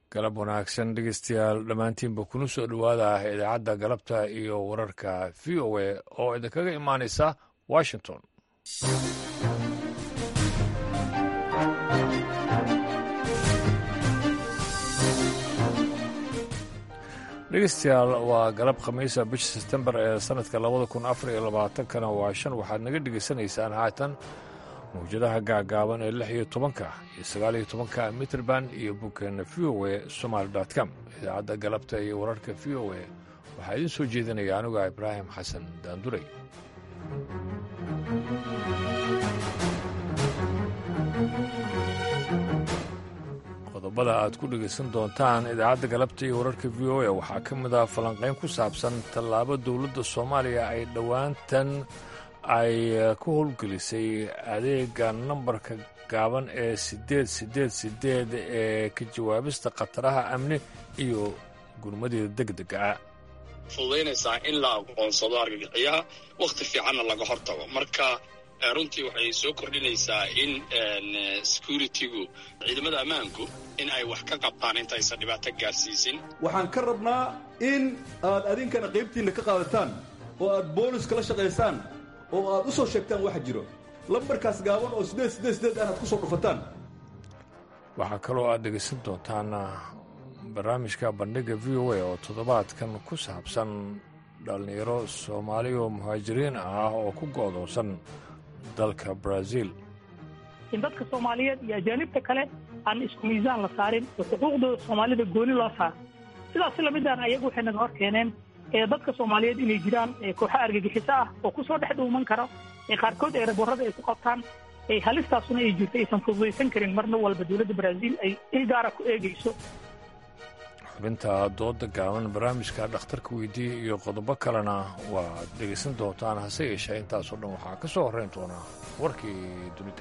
galab wanaagsan dhegeystayaal dhammaantiinba kuna soo dhowaada idaacadda galabta iyo wararka v o a oo idinkaga imaanaysa washington dhegeystayaal waa galab khamiisa bisha sebtembar ee sanadka labada kun afar iyo labaatankana waa shan waxaad naga dhegeysanaysaan haatan mawjadaha gaagaaban ee lix iyo tobanka iyo sagaal iyo tobanka mitrband iyo boggeena v o a somaali com idaacadda galabta iyo wararka v o a waxaa idiin soo jeedinaya aniga ibraahim xasan daanduray qodobada aad ku dhegaysan doontaan idaacadda galabta iyo wararka v o a waxaa ka mid ah falanqayn ku saabsan tallaabo dowladda soomaaliya ay dhowaantan ay ku howlgelisay adeega nambarka gaaban ee siddeed siddeed siddeed ee ka jawaabista khataraha amni iyo gurmadeeda deg dega ah fududaynaysaa in la aqoonsado argagixiyaha wakhti fiicanna laga hortago marka runtii waxay soo kordhinaysaa in security-gu ciidamada ammaanku in ay wax ka qabtaan intaysan dhibaato gaarsiisin waxaan ka rabnaa in aad adinkana qaybtiinna ka qaadataan oo aad booliska la shaqaysaan oo aad u soo sheegtaan waxa jiro lambarkaas gaaban oo siddeed siddeed siddeed aan aad ku soo dhufataan waxaa kaloo aad dhegaysan doontaan barnaamijka bandhigga v o a oo toddobaadkan ku saabsan dhallinyaro soomaali oo muhaajiriin ah oo ku go'doonsan dalka brazil in dadka soomaaliyeed iyo ajaanibta kale aan isku miisaan la saarin oo xuquuqdooda soomaalida gooni loo saaro sidaas lamidaan ayagu waxay naga hor keeneen ee dadka soomaaliyeed inay jiraan kooxa argagixiso ah oo ku soo dhex dhuuman kara ee qaarkood ee raborada ay ku qabtaan ee halistaasuna ay jirto aysan fududaysan karin marna walba dowladda brazil ay il gaara ku eegayso xubinta dooda gaaban barnaamijka dhakhtarka weydiiya iyo qodobo kalena waad dhegaysan doontaan hase yeeshee intaasoo dhan waxaa ka soo horrayn doonaa warkii dunida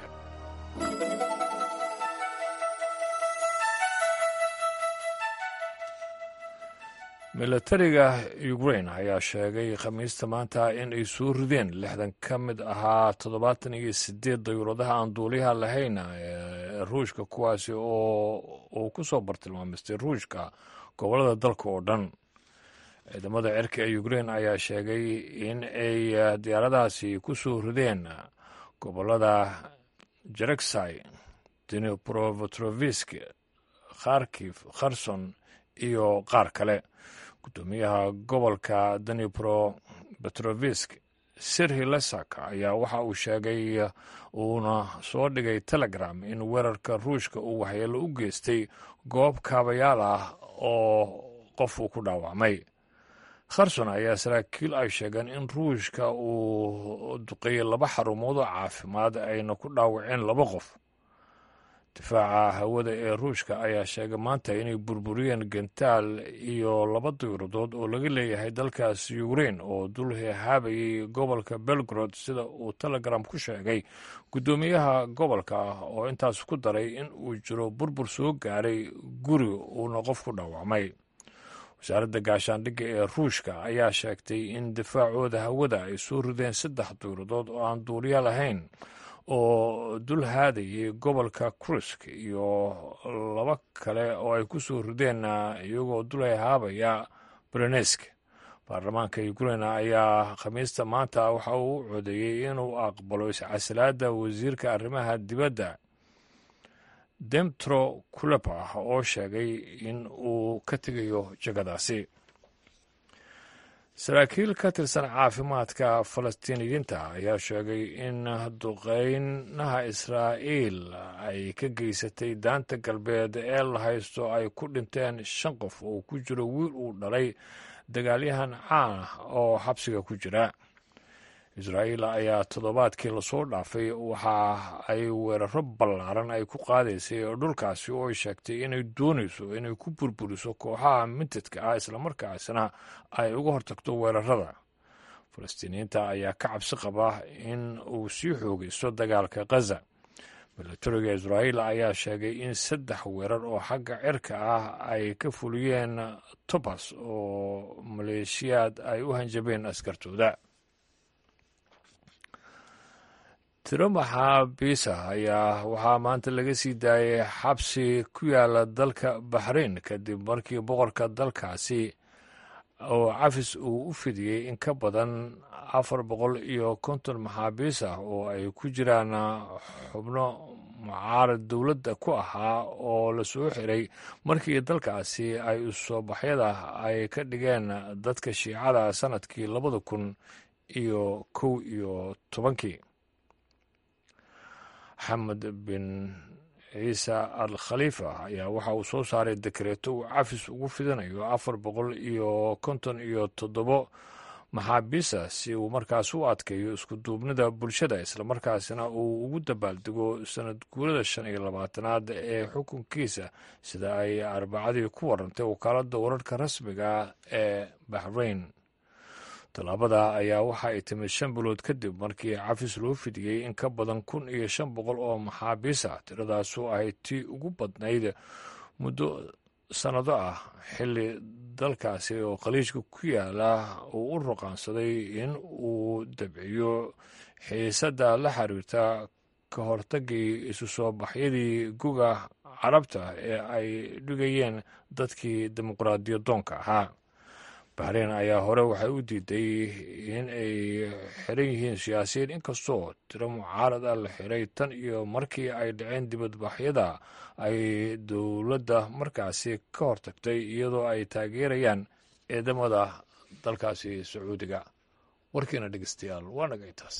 milatariga ukrain ayaa sheegay khamiista maanta in ay soo rideen lixdan ka mid ahaa toddobaatan iyo siddeed dayuuradaha aan duuliyaha lahayn ee ruushka kuwaasi oo uu ku soo bartilmaamistay ruushka gobollada dalka oo dhan ciidamada cirka ee ukrain ayaa sheegay in ay diyaaradahaasi ku soo rideen gobollada jereksai dnipropetrovsk kharkif kherson iyo qaar kale gudoomiyaha gobolka danipro petrovisk sirhi lesak ayaa waxa uu sheegay uuna soo dhigay telegram in weerarka ruushka uu waxyeelo u geystay goob kaabayaal ah oo qof uu ku dhaawacmay kherson ayaa saraakiil ay sheegeen in ruushka uu duqeeyey laba xarumood oo caafimaad ayna ku dhaawaceen laba qof difaaca hawada ee ruushka ayaa sheegay maanta inay burburiyeen gentaal iyo laba diyuuradood oo laga leeyahay dalkaas ukrain oo dul hehaabayay gobolka belgrod sida uu telegram ku sheegay guddoomiyaha gobolka oo intaas ku daray in uu jiro burbur soo gaaray guri uuna qof ku dhaawacmay wasaaradda gaashaandhigga ee ruushka ayaa sheegtay in difaacooda hawada ay soo rideen saddex diyuuradood oo aan duuliya lahayn oo dul haadayay gobolka krusk iyo laba kale oo ay ku soo rideen iyagoo dul haabaya berenesk baarlamaanka ukrain ayaa khamiista maanta waxa uu u codeeyey inuu aqbalo iscasilaada wasiirka arrimaha dibadda demtro kulepa oo sheegay in uu ka tegayo jagadaasi saraakiil ka tirsan caafimaadka falastiiniyiinta ayaa sheegay in duqeynaha israa'iil ay ka geysatay daanta galbeed ee la haysto ay ku dhinteen shan qof oo ku jiro wiil uu dhalay dagaalyahan caan ah oo xabsiga ku jira israa'iil ayaa toddobaadkii lasoo dhaafay waxa ay weeraro ballaaran ay ku qaadaysay dhulkaasi oo ay sheegtay inay doonayso inay ku burburiso kooxaha mintadka ah islamarkaasna ay uga hortagto weerarada falastiiniyiinta ayaa ka cabsi qaba in uu sii xoogaysto dagaalka khaza milatariga israa'iil ayaa sheegay in saddex weerar oo xagga cirka ah ay ka fuliyeen tobas oo maleeshiyaad ay u hanjabeen askartooda tiro maxaabiisa ayaa waxaa maanta laga sii daayay xabsi ku yaala dalka baxrain kadib markii boqorka dalkaasi oo cafis uu u fidiyey in ka badan afar boqol iyo konton maxaabiis ah oo ay ku jiraan xubno mucaarad dowladda ku ahaa oo la soo xiray markii dalkaasi ay usoobaxyada ay ka dhigeen dadka shiicada sanadkii labada kun iyo kow iyo tobankii xamed bin ciise al khaliifa ayaa waxa uu soo saaray dekreeto uu cafis ugu fidinayo afar boqol iyo konton iyo toddobo maxaabiisa si uu markaas u adkeeyo iskuduubnida bulshada islamarkaasina uu ugu dabaaldego sanad guurada shan iyo labaatanaad ee xukunkiisa sida ay arbacadii ku warantay wakaaladda wararka rasmiga ee bahrain tallaabada ayaa waxa ay timid shan bilood kadib markii cafis loo fidiyey in ka badan kun iyo shan boqol oo maxaabiis ah tiradaasu ahayd tii ugu badnayd muddo sannado ah xilli dalkaasi oo khaliijka ku yaala uu u ruqaansaday in uu dabciyo xiisadda la xiriirta ka hortagii isu soo baxyadii guga carabta ee ay dhigayeen dadkii dimuqraadiyadoonka ahaa bahrein ayaa hore waxay u diiday in ay xiran yihiin siyaasiyiin inkastoo tiro mucaarad ah la xiray tan iyo markii ay dhaceen dibadbaxyada ay dowladda markaasi ka hortagtay iyadoo ay taageerayaan ciidamada dalkaasi sacuudiga warkiina dhegeystayaal waa naga intaas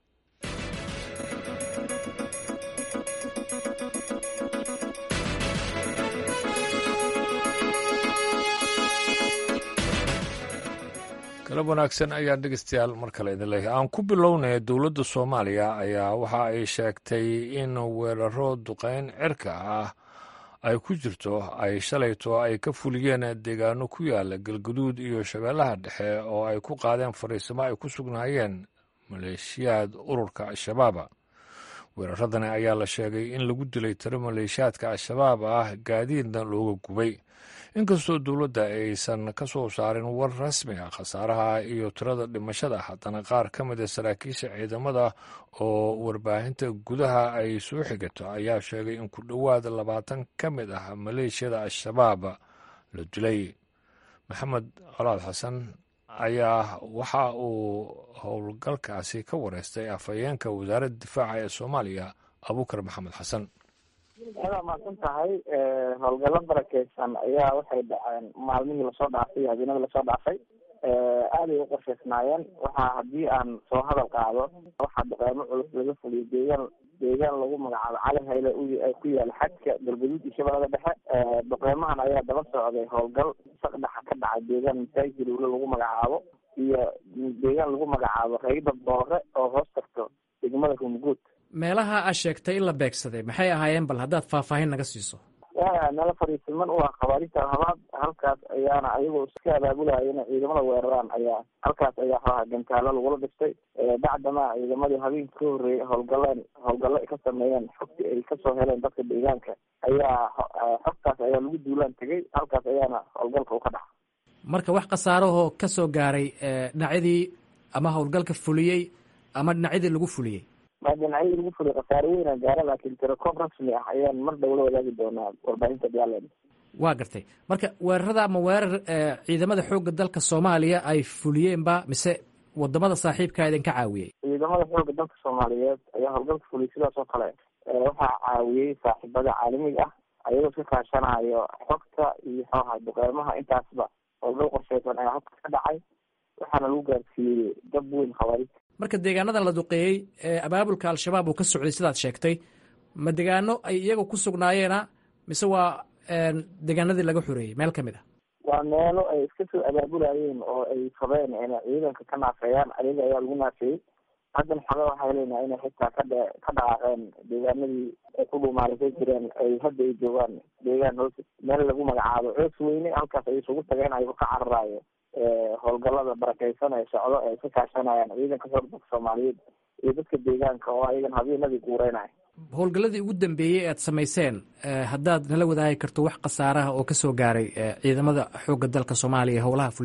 galab wanaagsan ayaan dhegeystayaal mar kale idin leeyahay aan ku bilownay dowladda soomaaliya ayaa waxa ay sheegtay in weeraro duqeyn cirka ah ay ku jirto ay shalayto ay ka fuliyeen deegaano ku yaala galguduud iyo shabeellaha dhexe oo ay ku qaadeen fariisimo ay ku sugnaayeen maleeshiyaad ururka al-shabaaba weeraradani ayaa la sheegay in lagu dilay tiro maleeshiyaadka al-shabaab ah gaadiidna looga gubay inkastoo dowladda aysan ka soo saarin war rasmi ah khasaaraha iyo tirada dhimashada haddana qaar ka mid a saraakiisha ciidamada oo warbaahinta gudaha ay soo xigato ayaa sheegay in ku dhowaad labaatan ka mid ah maleeshiyada al-shabaab la dilay maxamed colaad xasan ayaa waxa uu howlgalkaasi ka wareystay afhayeenka wasaaradda difaaca ee soomaaliya abuukar maxamed xasan adaa maadsan tahay howlgallo barakeysan ayaa waxay dhaceen maalmihii lasoo dhaafay iyo habeenadii lasoo dhaafay aaday u qorsheysnaayeen waxaa haddii aan soo hadal qaado waxaa duqeymo culus laga fuliyay deegaan deegaan lagu magacaabo cali hayle ku yaala xadka galgaduud iyo shabeellada dhexe duqeymahan ayaa daba socday howlgal saqdhaxa ka dhacay deegaan masaajid ulo lagu magacaabo iyo deegaan lagu magacaabo rayda boore oo hoos tagto degmada rumguud meelaha aad sheegtay in la beegsaday maxay ahaayeen bal haddaad faahfaahin naga siiso meelo fariisiman u ah khawaariijta alhabaad halkaas ayaana ayagoo iska abaabulaya inay ciidamada weeraraan ayaa halkaas ayaa xooha gantaalo lagula dhistay bacdama ciidamadii habeenka ka horreeyay howlgaleen howlgallo ay ka sameeyeen xogtii ay kasoo heleen dadka deegaanka ayaa xogtaas ayaa lagu duulaan tegay halkaas ayaana howlgalka u ka dhaca marka wax khasaarahoo ka soo gaaray dhinacyadii ama howlgalka fuliyey ama dhinacyadii lagu fuliyey ma dhinacyadii lagu fuliyay khasaare weyna gaara laakiin tirakoob rasmi ah ayaan mar dhow la wadaagi doonaa warbaahinta diyaarland waa gartay marka weerarada ama weerar ciidamada xoogga dalka soomaaliya ay fuliyeenba mise wadamada saaxiibkaa idinka caawiyey ciidamada xoogga dalka soomaaliyeed ayaa howlgalka fuliyay sidaas oo kale waxaa caawiyey saaxiibada caalamiga ah ayagoo iska kaashanayo xogta iyo xooha duqeymaha intaasba howlgal qorsheysan ayaa halka ka dhacay waxaana lagu gaarsiiyey dab weyn khawaarij marka deegaanadan la duqeeyey ee abaabulka al-shabaab uu ka socday sidaad sheegtay ma degaano ay iyaga ku sugnaayeena mise waa deegaanadii laga xoreeyey meel ka mid ah waa meelo ay iska soo abaabulayeen oo ay rabeen inay ciidanka ka naafeeyaan ayaga ayaa lagu naafeeyey haddana xaga waxaa heleynaa inay xitaa kadhe ka dhaqaaqeen deegaanadii ay ku dhuumaalisay jireen ay hadda ay joogaan deegaan hoos meel lagu magacaabo coos weyne halkaas ay isugu tageen ayagoo ka cararaayo howlgalada barakeysan ee socdo ay ka kaashanayaan ciidanka xoogdalka soomaaliyeed iyo dadka deegaanka oo ayagan habeenadii guureynaya howlgalladii ugu dambeeyey aad samayseen haddaad nala wadaagi karto wax khasaaraha oo kasoo gaaray ciidamada xoogga dalka soomaaliya howlaha fulinaya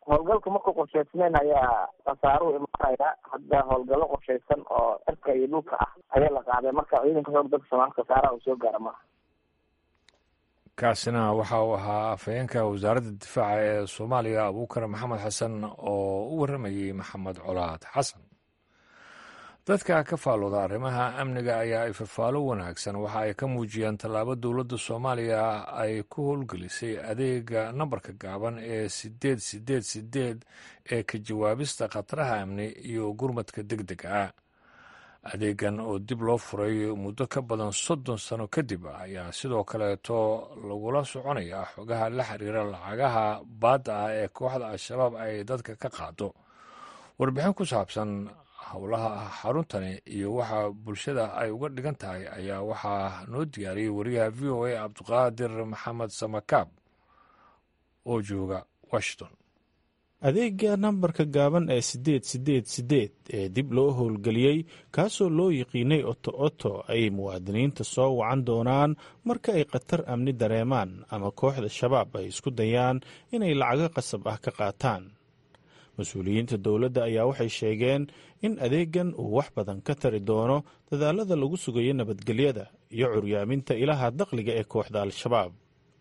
howlgalka markuu qorshaysnayn ayaa khasaaruhu imaanaya hadda howlgallo qorshaysan oo cirka iyo dhulka ah ayaa la qaaday marka ciidanka xoog dalka soomaalka khasaaraha uu soo gaara maaha kaasina waxa uu ahaa afhayeenka wasaaradda difaaca ee soomaaliya abuukar maxamed xasan oo u warramayey maxamed colaad xasan dadka ka faalooda arrimaha amniga ayaa ay fafaalo wanaagsan waxa ay ka muujiyeen tallaabo dowladda soomaaliya ay ku howlgelisay adeega nambarka gaaban ee sideed sideed sideed ee ka jawaabista khataraha amni iyo gurmadka deg dega ah adeegan oo dib loo furay muddo ka badan soddon sano kadib ayaa sidoo kaleeto lagula soconayaa xogaha la xiriira lacagaha baadda ah ee kooxda al-shabaab ay dadka ka qaado warbixin ku saabsan howlaha xaruntani iyo waxa bulshada ay uga dhigan tahay ayaa waxaa noo diyaariyey wariyaha v o a cabdiqaadir maxamed samakaab oo jooga washington adeega nambarka gaaban ee siddeed siddeed siddeed ee dib loo howlgeliyey kaasoo loo yiqiinay oto oto ay muwaadiniinta soo wacan doonaan marka ay khatar amni dareemaan ama kooxda shabaab ay isku dayaan inay lacago qasab ah ka qaataan mas-uuliyiinta dowladda ayaa waxay sheegeen in adeegan uu wax badan ka tari doono dadaalada lagu sugayo nabadgelyada iyo curyaaminta ilaha dakhliga ee kooxda al-shabaab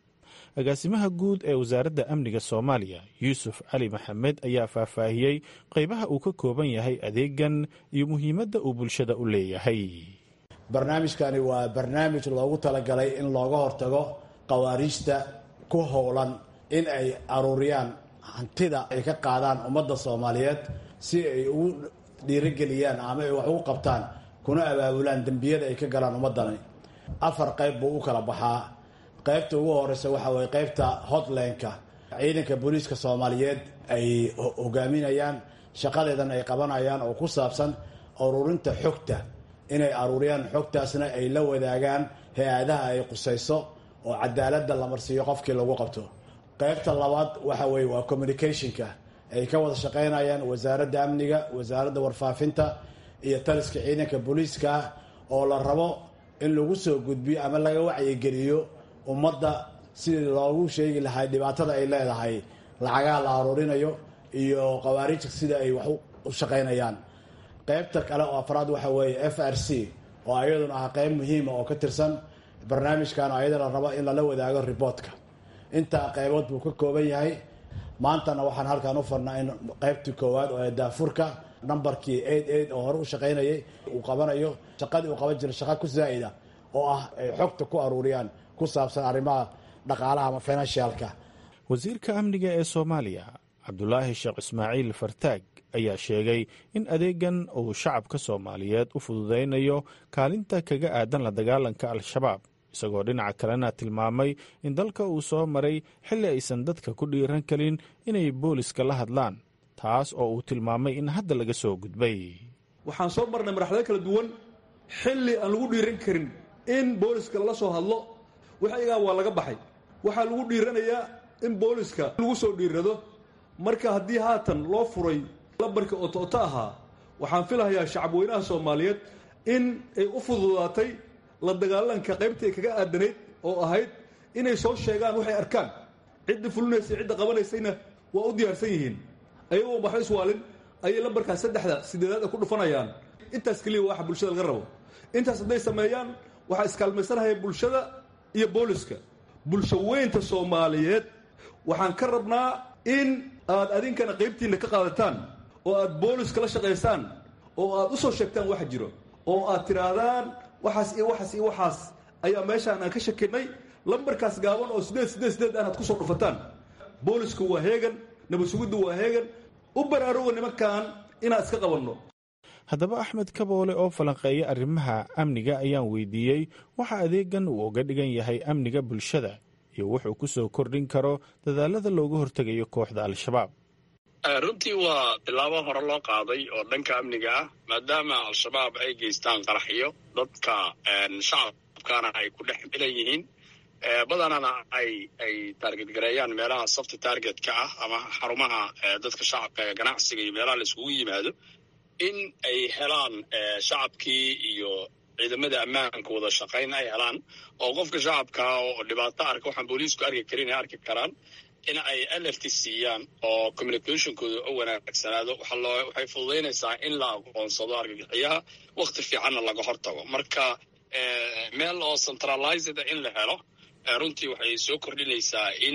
agaasimaha guud ee wasaaradda amniga soomaaliya yuusuf cali maxamed ayaa faahfaahiyey qaybaha uu ka kooban yahay adeegan iyo muhiimadda uu bulshada u leeyahay barnaamijkani waa barnaamij loogu talagalay in looga hortago khawaariijta ku howlan in ay aruuriyaan hantida ay ka qaadaan ummadda soomaaliyeed si ay ugu dhiirigeliyaan ama ay wax ugu qabtaan kuna abaabulaan dembiyada ay ka galaan ummaddani afar qayb buu u kala baxaa qaybta ugu horeysa waxa weye qaybta hotlanka ciidanka booliiska soomaaliyeed ay hogaaminayaan shaqadeedan ay qabanayaan oo ku saabsan ururinta xogta inay aruuriyaan xogtaasna ay la wadaagaan hay-adaha ay qusayso oo cadaaladda la marsiiyo qofkii lagu qabto qaybta labaad waxa weye waa communicationka ay ka wada shaqaynayaan wasaaradda amniga wasaaradda warfaafinta iyo taliska ciidanka booliiska oo la rabo in lagu soo gudbiyo ama laga wacyigeliyo ummadda sidii loogu sheegi lahay dhibaatada ay leedahay lacagaha la aruurinayo iyo khawaarijka sida ay wax u shaqaynayaan qaybta kale oo afraad waxa weeye f r c oo ayaduna ah qayb muhiima oo ka tirsan barnaamijkan ayada la rabo in lala wadaago riboortka intaa qaybood buu ka kooban yahay maantana waxaan halkan u farnaa in qaybtii koowaad oo daafurka nambarkii eid eid oo hore u shaqaynayay uu qabanayo shaqadii uu qaban jiray shaqa ku zaa'ida oo ah ay xogta ku aruuriyaan ku saabsan arrimaha dhaqaalaha ama financialka wasiirka amniga ee soomaaliya cabdulaahi sheekh ismaaciil fartaag ayaa sheegay in adeegan uu shacabka soomaaliyeed u fududaynayo kaalinta kaga aadan la dagaalanka al-shabaab isagoo dhinaca kalena tilmaamay in dalka uu soo maray xilli aysan dadka ku dhiiran karin inay booliska la hadlaan taas oo uu tilmaamay in hadda laga soo gudbay waxaan soo marnay marxalado kala duwan xilli aan lagu dhiiran karin in booliska lala soo hadlo waxaygaa waa laga baxay waxaa lagu dhiiranayaa in booliska lagu soo dhiirado marka haddii haatan loo furay lambarka oto-oto ahaa waxaan filahayaa shacabweynaha soomaaliyeed in ay u fududaatay la dagaalanka qaybtay kaga aadanayd oo ahayd inay soo sheegaan waxay arkaan cidda fulinaysay cidda qabanaysayna waa u diyaarsan yihiin ayagoo waxba iswaalin ayay lambarkaas saddexda sideedaad ku dhufanayaan intaas keliya waxa bulshada laga rabo intaas hadday sameeyaan waxaa iskaalmaysanahaya bulshada iyo booliska bulsho weynta soomaaliyeed waxaan ka rabnaa in aad adinkana qaybtiinna ka qaadataan oo aad booliska la shaqaysaan oo aad u soo sheegtaan waxa jiro oo aad tidhaahdaan waxaas iyo waxaas iyo waxaas ayaa meeshaan aan ka shakinay lambarkaas gaaban oo sideed sideed sideed aan aad ku soo dhufataan boolisku waa heegan nabad sugiddu waa heegan u baraaruga nimankan inaan iska qabanno haddaba axmed kaboole oo falanqeeya arrimaha amniga ayaan weydiiyey waxa adeegan uu uga dhigan yahay amniga bulshada iyo wuxuu ku soo kordhin karo dadaalada looga hortegayo kooxda al-shabaab runtii waa tilaabo hore loo qaaday oo dhanka amniga ah maadaama al-shabaab ay geystaan qaraxyo dadka shacabkana ay ku dhex milan yihiin badanana ay ay taarget gareeyaan meelaha safti targetka ah ama xarumaha dadka shacabka ee ganacsiga iyo meelaha la iskugu yimaado in ay helaan shacabkii iyo ciidamada ammaanka wada shaqayn ay helaan oo qofka shacabka oo dhibaato arka waxaan booliisku arki karin ay arki karaan in ay alert siiyaan oo communicationkooda u wanaagsanaado waxay fududaynaysaa in la aqoonsado argagixiyaha wakti fiicanna laga hortago marka meel oo centralized in la helo runtii waxay soo kordhinaysaa in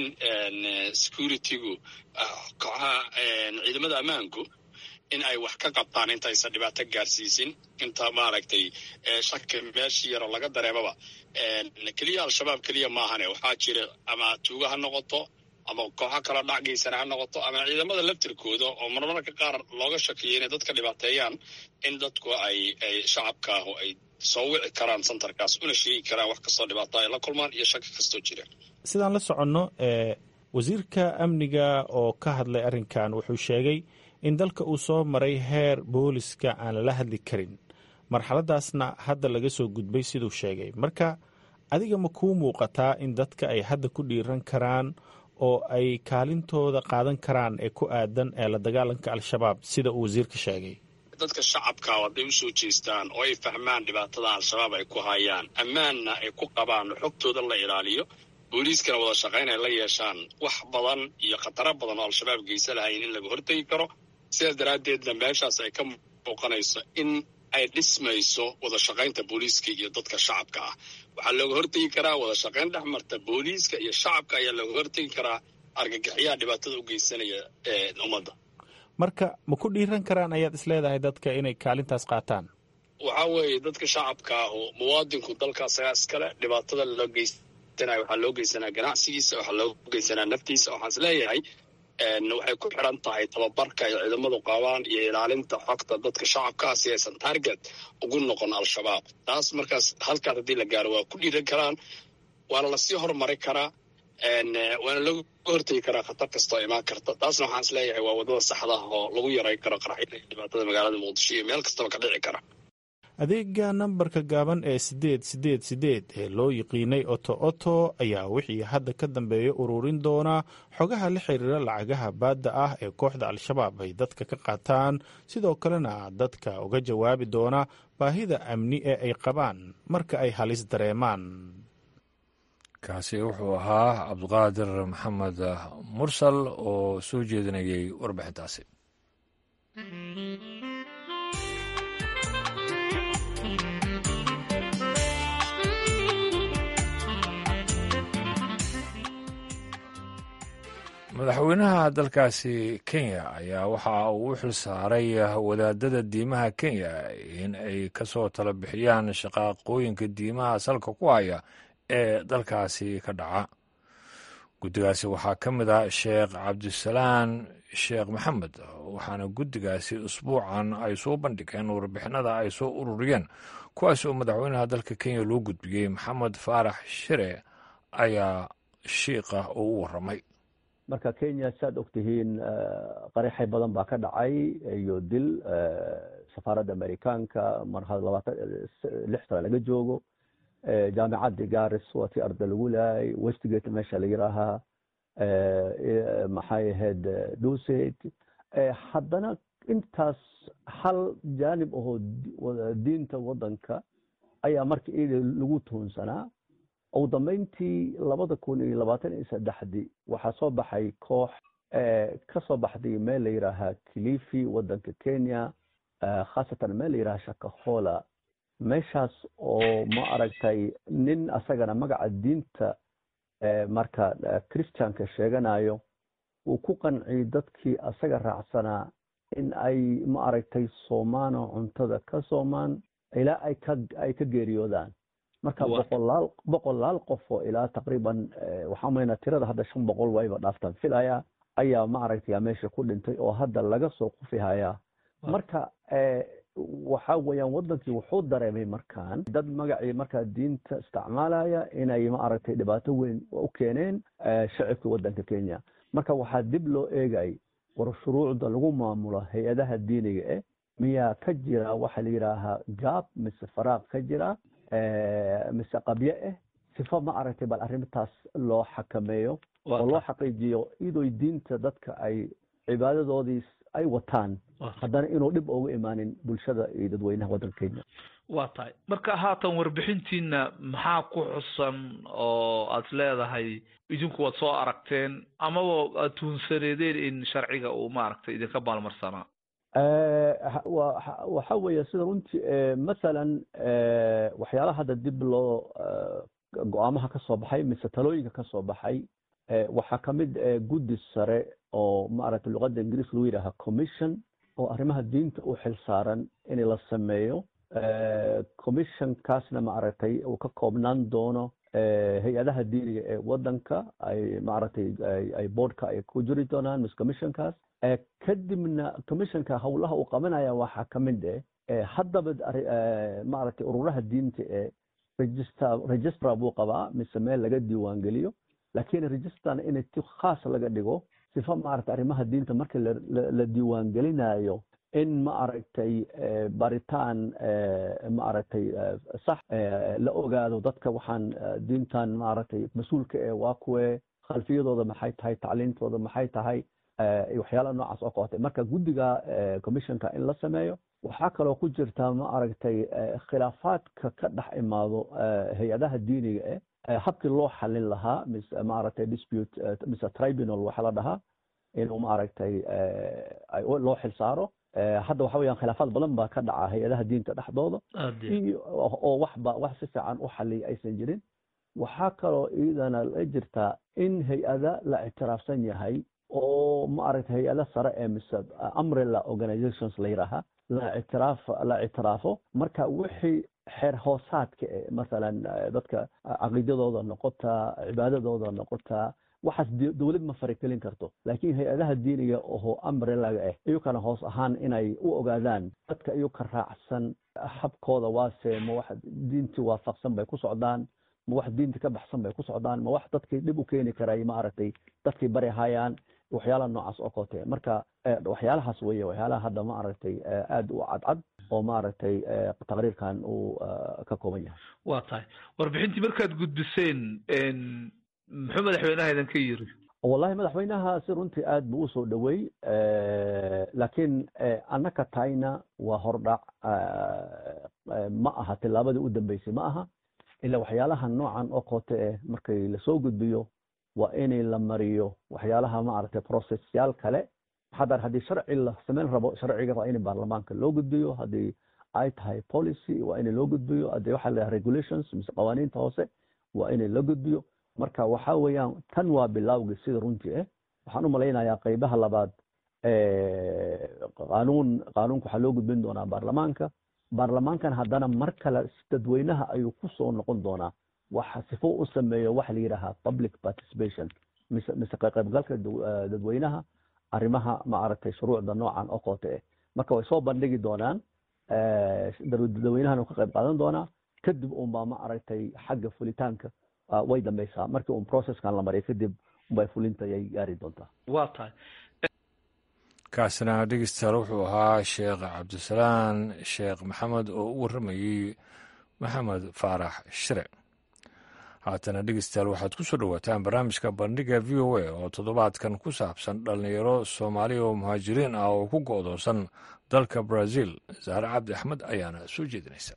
securitygu kooxaha ciidamada ammaanku in ay wax ka qabtaan intaysan dhibaato gaarsiisin inta maaragtay shaki meeshii yaroo laga dareemaba keliya al-shabaab keliya maahane waxaa jira ama tuugo ha noqoto ama kooxo kaloo dhacgeysana ha noqoto ama ciidamada laftirkooda oo marmarka qaar looga shakiyo inay dadka dhibaateeyaan in dadku ay ay shacabkaahu ay soo wici karaan santarkaas una sheegi karaan wax kastoo dhibaato ay la kulmaan iyo shaki kastoo jira sidaan la soconno wasiirka amniga oo ka hadlay arrinkan wuxuu sheegay in dalka uu soo maray heer booliska aan lala hadli karin marxaladaasna hadda laga soo gudbay siduu sheegay marka adiga ma kuu muuqataa in dadka ay hadda ku dhiiran karaan oo ay kaalintooda qaadan karaan ee ku aadan ee la dagaalanka al-shabaab sida uu wasiirka sheegay dadka shacabka hadday usoo jeestaan oo ay fahmaan dhibaatada al-shabaab ay ku hayaan ammaanna ay ku qabaan xogtooda la ilaaliyo booliiskana wada shaqayn ay la yeeshaan wax badan iyo khataro badan oo al-shabaab geysa lahayn in laga hortegi karo sidaas daraaddeedna meeshaas ay ka muuqanayso in ay dhismayso wada shaqaynta booliiska iyo dadka shacabka ah waxaa looga hortegi karaa wada shaqayn dhex marta booliiska iyo shacabka ayaa looga hortegi karaa argagixiyaha dhibaatada u geysanaya ummadda marka ma ku dhiiran karaan ayaad isleedahay dadka inay kaalintaas qaataan waxaa weeye dadka shacabka ahu muwaadinku dalkaasagaa iskale dhibaatada loo geysanayo waxaa loo geysanaa ganacsigiisa waxaa loo geysanaa naftiisa waxaan is leeyahay waxay ku xiran tahay tababarka ay ciidamadu qabaan iyo ilaalinta xogta dadka shacabkaa si aysan target ugu noqon al-shabaab taas markaas halkaas haddii la gaaro waa ku dhiiran karaan waana lasii horumari karaa waana laga hortegi karaa khatar kastoo imaan karta taasna waxaan is leeyahay waa waddada saxda ah oo lagu yaray karo qaraxyada iyo dhibaatada magaalada muqdisho iyo meel kastaba ka dhici kara adeega nambarka gaaban ee siddeed siddeed siddeed ee loo yiqiinay oto oto ayaa wixii hadda ka dambeeya ururin doona xogaha la xiriira lacagaha baadda ah ee kooxda al-shabaab ay dadka ka qaataan sidoo kalena dadka uga jawaabi doona baahida amni ee ay qabaan marka ay halis dareemaan kaasi wuxuu ahaa cabdiqaadir maxamed mursal oo soo jeedinayay warbixintaasi madaxweynaha dalkaasi kenya ayaa waxa uu u xil saaray wadaadada diimaha kenya in ay ka soo tala bixiyaan shaqaaqooyinka diimaha salka ku haya ee dalkaasi ka dhaca guddigaasi waxaa ka mid ah sheekh cabdisalaan sheekh maxamed waxaana guddigaasi usbuucan ay soo bandhigeen warbixinada ay soo ururiyeen kuwaas oo madaxweynaha dalka kenya loo gudbiyey maxamed faarax shire ayaa shiiqa oo u warramay marka kenya saad og tihiin qaraxay badan baa ka dhacay iyo dil safaaradda amerikaanka mar labaatan lix sano laga joogo jaamicaddi garis waa tii arda lagu laayay westgate meesha la yiraahaa maxay ahayd duset haddana intaas hal jaanib ahoo diinta waddanka ayaa marka iyada lagu tuhunsanaa ugu dambeyntii labada kun iyo labaatan iyo saddexdii waxaa soo baxay koox ka soo baxday meel la yidhaahaa kilifi waddanka kenya khaasatan meel la yidhaha shakahola meeshaas oo ma aragtay nin asagana magaca diinta marka christianka sheeganayo uu ku qanciyey dadkii asaga raacsanaa in ay ma aragtay soomaano cuntada ka soomaan ilaa ay ka ay ka geeriyoodaan marka boqolaal boqolaal qof oo ilaa taqriiban waxaa maynaa tirada hadda shan boqol wayba dhaaftaan filaya ayaa ma aragtay meesha ku dhintay oo hadda laga soo qufihayaa marka waxa weeyaan waddankii wuxuu dareemay markaan dad magacii markaa diinta isticmaalaya inay ma aragtay dhibaato weyn u keeneen shacibka waddanka kenya marka waxaa dib loo eegay war shuruucda lagu maamulo hay-adaha diiniga eh miyaa ka jira waxa la yidhaahaa gaab mise faraaq ka jira mise qabye ah sifo ma aragtay bal arrintaas loo xakameeyo oo loo xaqiijiyo idoy diinta dadka ay cibaadadoodii ay wataan haddana inuu dhib ugu imaanin bulshada iyo dadweynaha waddanka kenya waa tahay marka haatan warbixintiina maxaa ku xusan oo aad leedahay idinku waad soo aragteen amaba aad tuhunsaneedeen in sharciga uu maaragtay idinka maalmarsanaa waxa weeye sida runtii masalan waxyaalaha hadda dib loo go-aamaha ka soo baxay mise talooyinka ka soo baxay waxaa ka mid guddi sare oo maaragtay luqadda ingiriis lagu yidhaaha commission oo arrimaha diinta u xil saaran in la sameeyo commissionkaasna maaragtay uu ka koobnaan doono hay-adaha diiniga ee waddanka ay maaragtay ay boardka ay ku jiri doonaan mise commissionkaas kadibna commissionka howlaha uu qabanaya waxaa ka mid eh haddaba maaragtay ururaha diinta ee register registra buu qabaa mise meel laga diiwaan geliyo laakiin registrana in ti khaas laga dhigo sifa maaragtay arrimaha diinta marka la diiwaan gelinayo in maaragtay baritaan maaragtay sax la ogaado dadka waxaan diintan maaragtay mas-uulka ee waa kuwe khalfiyadooda maxay tahay tacliintooda maxay tahay waxyaalaha noocaas oo kootay marka guddiga commissionka in la sameeyo waxaa kaloo ku jirta maaragtay khilaafaadka ka dhex imaado hay-adaha diiniga eh habkii loo xalin lahaa mise maaragtay dispute mise tribunal waxa la dhahaa inuu maaragtay loo xil saaro hadda waxa weeyaan khilaafaad badan baa ka dhaca hay-adaha diinta dhexdooda iyo oo waxba wax si fiican u xaliya aysan jirin waxaa kaloo iyadana la jirtaa in hay-ada la ictiraafsan yahay oo maaragtay hay-ada sare ee mise umbrella organizations la yidhaaha la ictiraaf la ictiraafo marka wixii xeer hoosaadka e masalan dadka caqiidadooda noqotaa cibaadadooda noqotaa waxaas dowlad ma farigelin karto laakiin hay-adaha diiniga oo umbrelaga ah iyukana hoos ahaan inay u ogaadaan dadka iyuka raacsan habkooda waase ma wax diintii waafaqsan bay ku socdaan ma wax diinta ka baxsan bay ku socdaan ma wax dadkii dhib u keeni karay maaragtay dadkii bari hayaan waxyaalaha noocaas oo kote marka waxyaalahaas weeye waxyaalaha hadda maaragtay aada u cadcad oo maaragtay taqriirkan uu ka kooban yahay waa tahay warbixintii markaad gudbiseen muxuu madaxweynaha idinka yiri wallahi madaxweynaha si runtii aad buu usoo dhowey laakiin annaka tahayna waa hordhac ma aha tillaabadii u dambeysay ma aha ila waxyaalaha noocan oo koote eh markay lasoo gudbiyo waa inay la mariyo waxyaalaha maaragtay processyaal kale hadar haddii sharci la samayn rabo sharciga waa in baarlamaanka loo gudbiyo haddii ay tahay policy waa in loo gudbiyo haddii waxaa la regulations mise qawaaniinta hoose waa in la gudbiyo marka waxa weeyaan tan waa bilawgii sida runtii ah waxaan u malaynayaa qeybaha labaad qaanuun qaanuunka waxaa loo gudbin doonaa baarlamaanka baarlamaankan haddana mar kale dadweynaha ayuu ku soo noqon doonaa waxa sifo u sameeyo waxa la yidhaahaa public participation mise mise qaybgalka dadweynaha arrimaha maaragtay shuruucda noocan oo koote ah marka way soo bandhigi doonaan dadweynahana ka qayb qaadan doonaa kadib unbaa maaragtay xagga fulitaanka way dambeysaa markii un processkan la mariya kadib unbay fulinta ayay gaari doontaa waa tahay kaasina dhegeystayaal wuxuu ahaa sheekh cabdisalaan sheekh maxamed oo u warramayey maxamed faarax shire haatana dhegeystayaal waxaad ku soo dhowaataan barnaamijka bandhiga v o a oo toddobaadkan ku saabsan dhallinyaro soomaaliya oo muhaajiriin ah oo ku go'doonsan dalka brazil zahre cabdi axmed ayaana soo jeedinaysa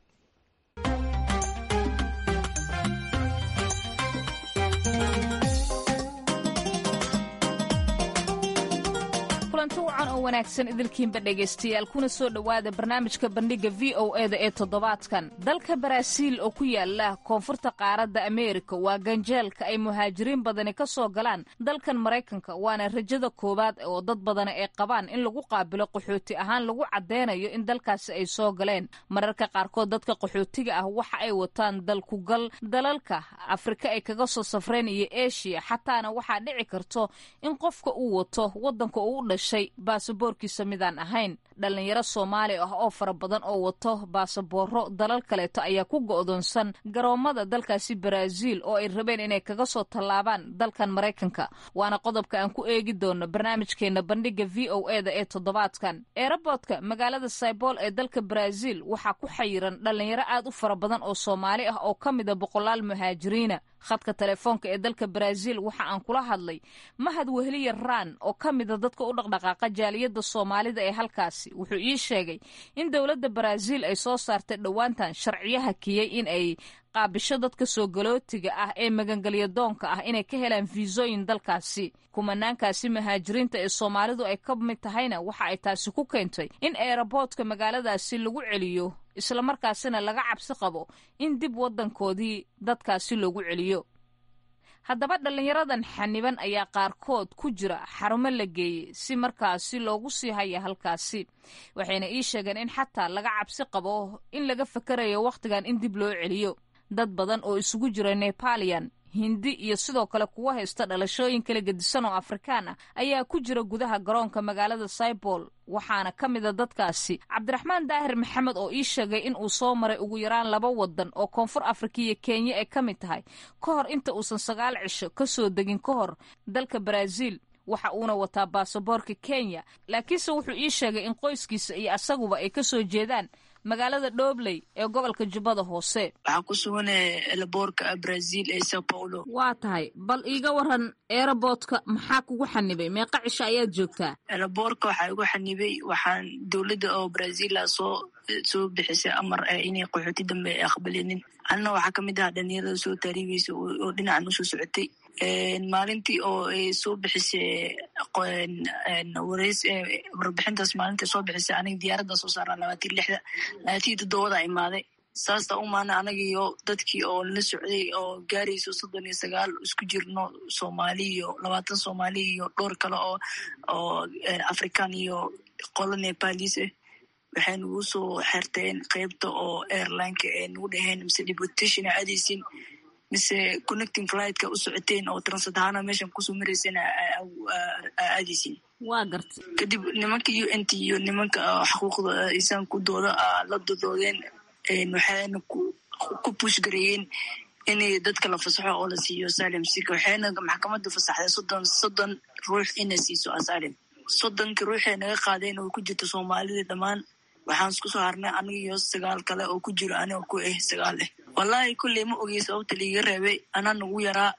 kulanti wacan oo wanaagsan idilkiinba dhegaystayaal kuna soo dhowaada barnaamijka bandhigga v o eda ee toddobaadkan dalka baraaziil oo ku yaala koonfurta qaaradda ameerika waa ganjeelka ay muhaajiriin badani ka soo galaan dalkan maraykanka waana rajada koowaad oo dad badani ay qabaan in lagu qaabilo qaxooti ahaan lagu caddeynayo in dalkaasi ay soo galeen mararka qaarkood dadka qaxootiga ah waxa ay wataan dalkugal dalalka afrika ay kaga soo safreen iyo eshiya xataana waxaa dhici karto in qofka uu wato waddanka uu u dhashay baasaboorkiisa midaan ahayn dhallinyaro soomaali ah oo fara badan oo wato baasabooro dalal kaleeto ayaa ku go'doonsan garoommada dalkaasi baraaziil oo ay rabeen inay kaga soo tallaabaan dalkan maraykanka waana qodobka aan ku eegi doono barnaamijkeenna bandhigga v o eda ee toddobaadkan eeraboodka magaalada saybool ee dalka baraaziil waxaa ku xayiran dhallinyaro aad u fara badan oo soomaali ah oo ka mida boqolaal muhaajiriina khadka telefoonka ee dalka baraaziil waxa aan kula hadlay mahad weheliya raan oo ka mida dadka u dhaqdhaqaaqa jaaliyadda soomaalida ee halkaasi wuxuu ii sheegay in dowladda baraaziil ay soo saartay dhowaantan sharciyo hakiyey in ay qaabisho dadka soo galootiga ah ee magangelya doonka ah inay ka helaan fiisooyin dalkaasi kumanaankaasi muhaajiriinta ee soomaalidu ay ka mid tahayna waxa ay taasi ku keentay in eeraboodka magaaladaasi lagu celiyo islamarkaasina laga cabsi qabo in dib waddankoodii dadkaasi loogu celiyo haddaba dhallinyaradan xaniban ayaa qaarkood ku jira xarumo la geeyey si markaasi loogu sii haya halkaasi waxayna ii sheegeen in xataa laga cabsi qabo in laga fakarayo wakhtigan in dib loo celiyo dad badan oo isugu jira nepalian hindi iyo sidoo kale kuwa haysta dhalashooyin kala gedisan oo afrikaan ah ayaa ku jira gudaha garoonka magaalada saibol waxaana ka mida dadkaasi cabdiraxmaan daahir maxamed oo ii sheegay in uu soo maray ugu yaraan laba wadan oo koonfur afrika iyo kenya ay ka mid tahay ka hor inta uusan sagaal cisho ka soo degin ka hor dalka baraaziil waxa uuna wataa baasaboorka kenya laakiinse wuxuu ii sheegay in qoyskiisa iyo asaguba ay ka soo jeedaan magaalada dhobley ee gobolka jubbada hoose waxaa ku suganaya elaboorka brazil ee sao paulo waa tahay bal iiga waran eeraboodka maxaa kugu xanibay meeqa cisho ayaad joogtaa elaboorka waxaa igu xanibay waxaan dowladda oo brazila soo soo bixisay amar ah inay qaxooti dambe ay aqbalinin anna waxaa ka mid aha dhalinyarada soo taariibeysa oo dhinacan usoo socotay maalintii oo ay soo bixisay wareys warbixintaas maalinta soo bixisay aniga diyaaradda soo saaraa labaatan lixda labaatan toddobada imaaday saasta umaana anagiyo dadkii oo la socday oo gaarayso soddon iyo sagaal isku jirno soomaali iyo labaatan soomaali iyo dhowr kale oo oo african iyo qolo nepalis ah waxay nagu soo xerteen qeybta oo airlineka ee nagu dhaheen mise deportation a aadaysin mise connecting flightka u socoteen oo transit ahaana meeshan kusoo marayseen aadaysin waa garta kadib nimanka u n t iyo nimanka xuquuqda insaanku dooda la dodoodeen waxayna ku push gareeyeen inay dadka la fasaxo oo la siiyo asalim sika waxayna maxkamadda fasaxday soddon soddon ruux inay siiso asalim soddonka ruuxay naga qaadeen oo ku jirta soomaalida dhammaan waxaan isku soo harnay aniga iyo sagaal kale oo ku jiro aniga ku ah sagaal ah wallahi kulley ma ogey sababta liiga reebay anaa nagu yaraa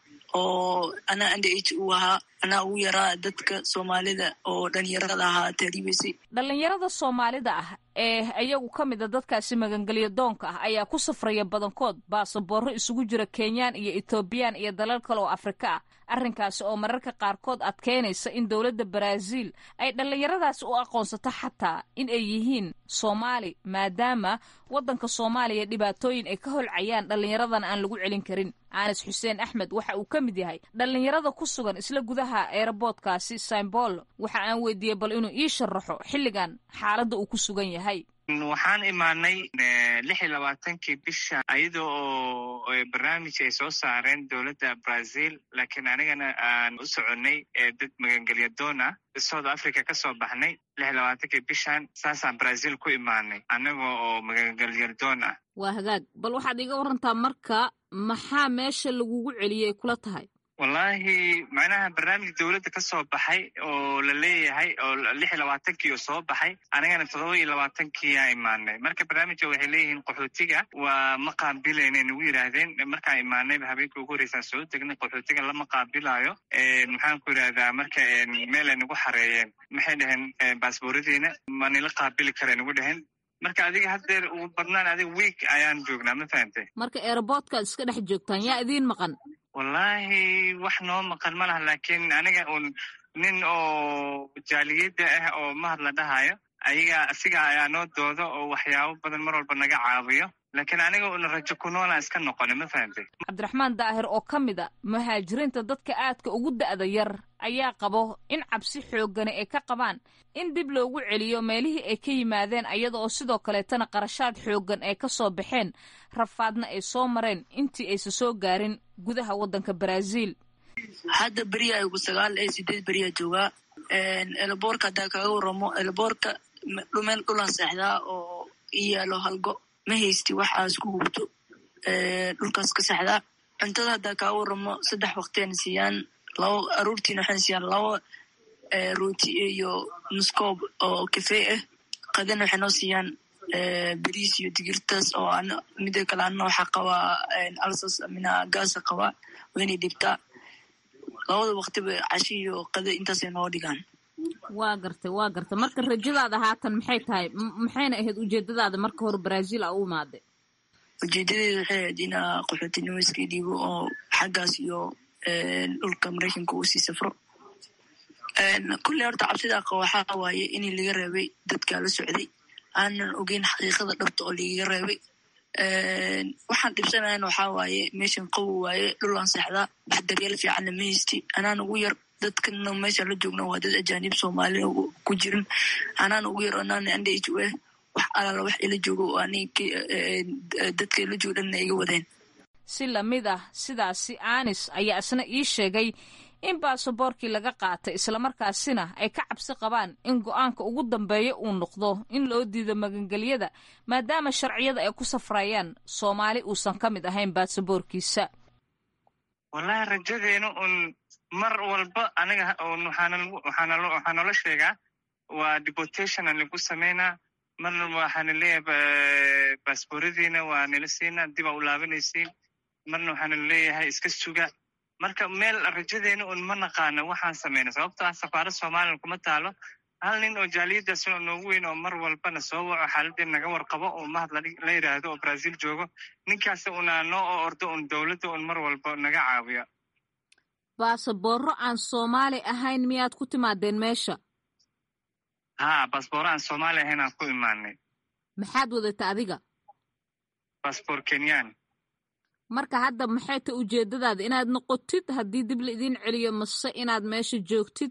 oo anaa under age uu ahaa anaa ugu yaraa dadka soomaalida oo dhalinyarada ahaa taariibaysay dhallinyarada soomaalida ah ee iyagu ka mid a dadkaasi magangelyo doonka ah ayaa ku safraya badankood baasaboorro isugu jira kenyaan iyo etoobiyaan iyo dalal kale oo afrika ah arrinkaasi oo mararka qaarkood adkeynaysa in dowladda baraaziil ay dhallinyaradaasi u aqoonsato xataa in ay yihiin soomaali maadaama waddanka soomaaliya dhibaatooyin ay ka holcayaan dhallinyaradan aan lagu celin karin anas xuseen axmed waxa uu ka mid yahay dhallinyarada ku sugan isla gudaha eeraboodkaasi saimbol waxa aan weydiiyey bal inuu ii sharaxo xilligan xaaladda uu ku sugan yahay waxaan imaanay lix iyo labaatankii bisha ayada oo barnaamij ay soo saareen dowladda brazil laakiin anigana aan u soconay dad magangelya doon ah south africa ka soo baxnay lix iyo labaatankii bishan saasaan brazil ku imaanay anaga oo magangelya doon ah waa hagaag bal waxaad iga warantaa marka maxaa meesha lagugu celiyey kula tahay wallahi macnaha barnaamij dowladda ka soo baxay oo la leeyahay oo lix iyo labaatankii oo soo baxay anigana toddoba iyo labaatankiiyaa imaanay marka barnaamijka waxay leeyihiin qaxootiga waa ma qaabilaynay nagu yidhaahdeen markaan imaanayba habeenkii ugu horreysaan soo degnay qaxootiga lama qaabilayo maxaan ku yidhahdaa marka meel ay nagu xareeyeen maxay dhaheen baasbooradiina ma nila qaabili kara nagu dhaheen marka adiga haddeer ugu badnaan adiga week ayaan joognaa ma fahantay marka eeraboodkaad iska dhex joogtaan yaa idiin maqan wallahi wax noo maqan ma laha laakiin aniga un nin oo jaaliyadda ah oo mahad la dhahayo ayaga asiga ayaa noo doodo oo waxyaabo badan mar walba naga caawiyo laakiin aniga una rajo ku noolaan iska noqona ma fahantay cabdiraxmaan daahir oo ka mid a muhaajiriinta dadka aadka ugu da'da yar ayaa qabo in cabsi xooggani ay ka qabaan in dib loogu celiyo meelihii ay ka yimaadeen ayada oo sidoo kaleetana qarashaad xooggan ay ka soo baxeen rafaadna ay soo mareen intii aysa soo gaarin gudaha waddanka baraaziil hadda beriya ugu sagaal ee sideed beriya joogaa elaboorka haddaa kaga waramo elaboorka dhumeel dhulaan seexdaa oo i yaalo halgo ma haysti waxaas ku hubto dhulkaas ka seexdaa cuntada haddaa kaga waramo saddex waqtiana siiyaan laba aruurtiina waxayna siiyaan laba rooti iyo muskoob oo kafee ah qadana waxay noo siiyaan beriis iyo digirtaas oo ana mida kale ana waxaa qabaa alsas mina gaasa qabaa waynay dhibtaa labada waqtiba cashi iyo qado intaasay noo dhigaan waa gartay waa gartay marka rajadaada haatan maxay tahay maxayna ahayd ujeedadaada marka hore brazil a u imaaday ujeedadeeda waxay ahayd inaa qaxootinimo iska dhiibo oo xaggaas iyo dhulka maraykanka uu sii safro kulley horta cabsidaa qaba waxaa waaye inii laga reebay dadkaa la socday aanan ogeyn xaqiiqada dhabta oo lagaga reebay waxaan dhibsanayan waxaa waaye meeshan qawo waaye dhul aan seexdaa wax daryeel fiicanna ma haysti anaan ugu yar dadkana meesha la joogna waa dad ajaanib soomaali ku jirin anaan ugu yar anaan anda h o wax alaala wax ila joogo oo ani dadka ila joogo dhanna iga wadeen si lamid ah sidaasi anis ayaa isna ii sheegay in baasaboorkii laga qaatay islamarkaasina ay ka cabsi qabaan in go-aanka ugu dambeeya uu noqdo in loo diido magangelyada maadaama sharciyada ay ku safrayaan soomaali uusan ka mid ahayn baasaboorkiisa wallahi rajadeena un mar walba aniga waxaa noola sheegaa waa deportation aan lagu sameynaa marna waxaana leeyahay baasbooradiina waa nila siinaa dib aa u laabanaysiin marna waxaana leeyahay iska suga marka meel rajadeena un ma naqaano waxaan samayna sababto ah safaarad somalilan kuma taalo hal nin oo jaaliyadaas noogu weyn oo mar walbana soo waco xaaladeen naga warqabo oo mahad la yidhaahdo oo brazil joogo ninkaas una noo oo ordo un dowladda un mar walba naga caawiyo baasaboorro aan soomaali ahayn miyaad ku timaadeen meesha ha baasboorro aan soomaali ahayn aan ku imaanay maxaad wadata adiga baasboor kenyan marka hadda maxay ta ujeedadaada inaad noqotid haddii dib la idiin celiyo mase inaad meesha joogtid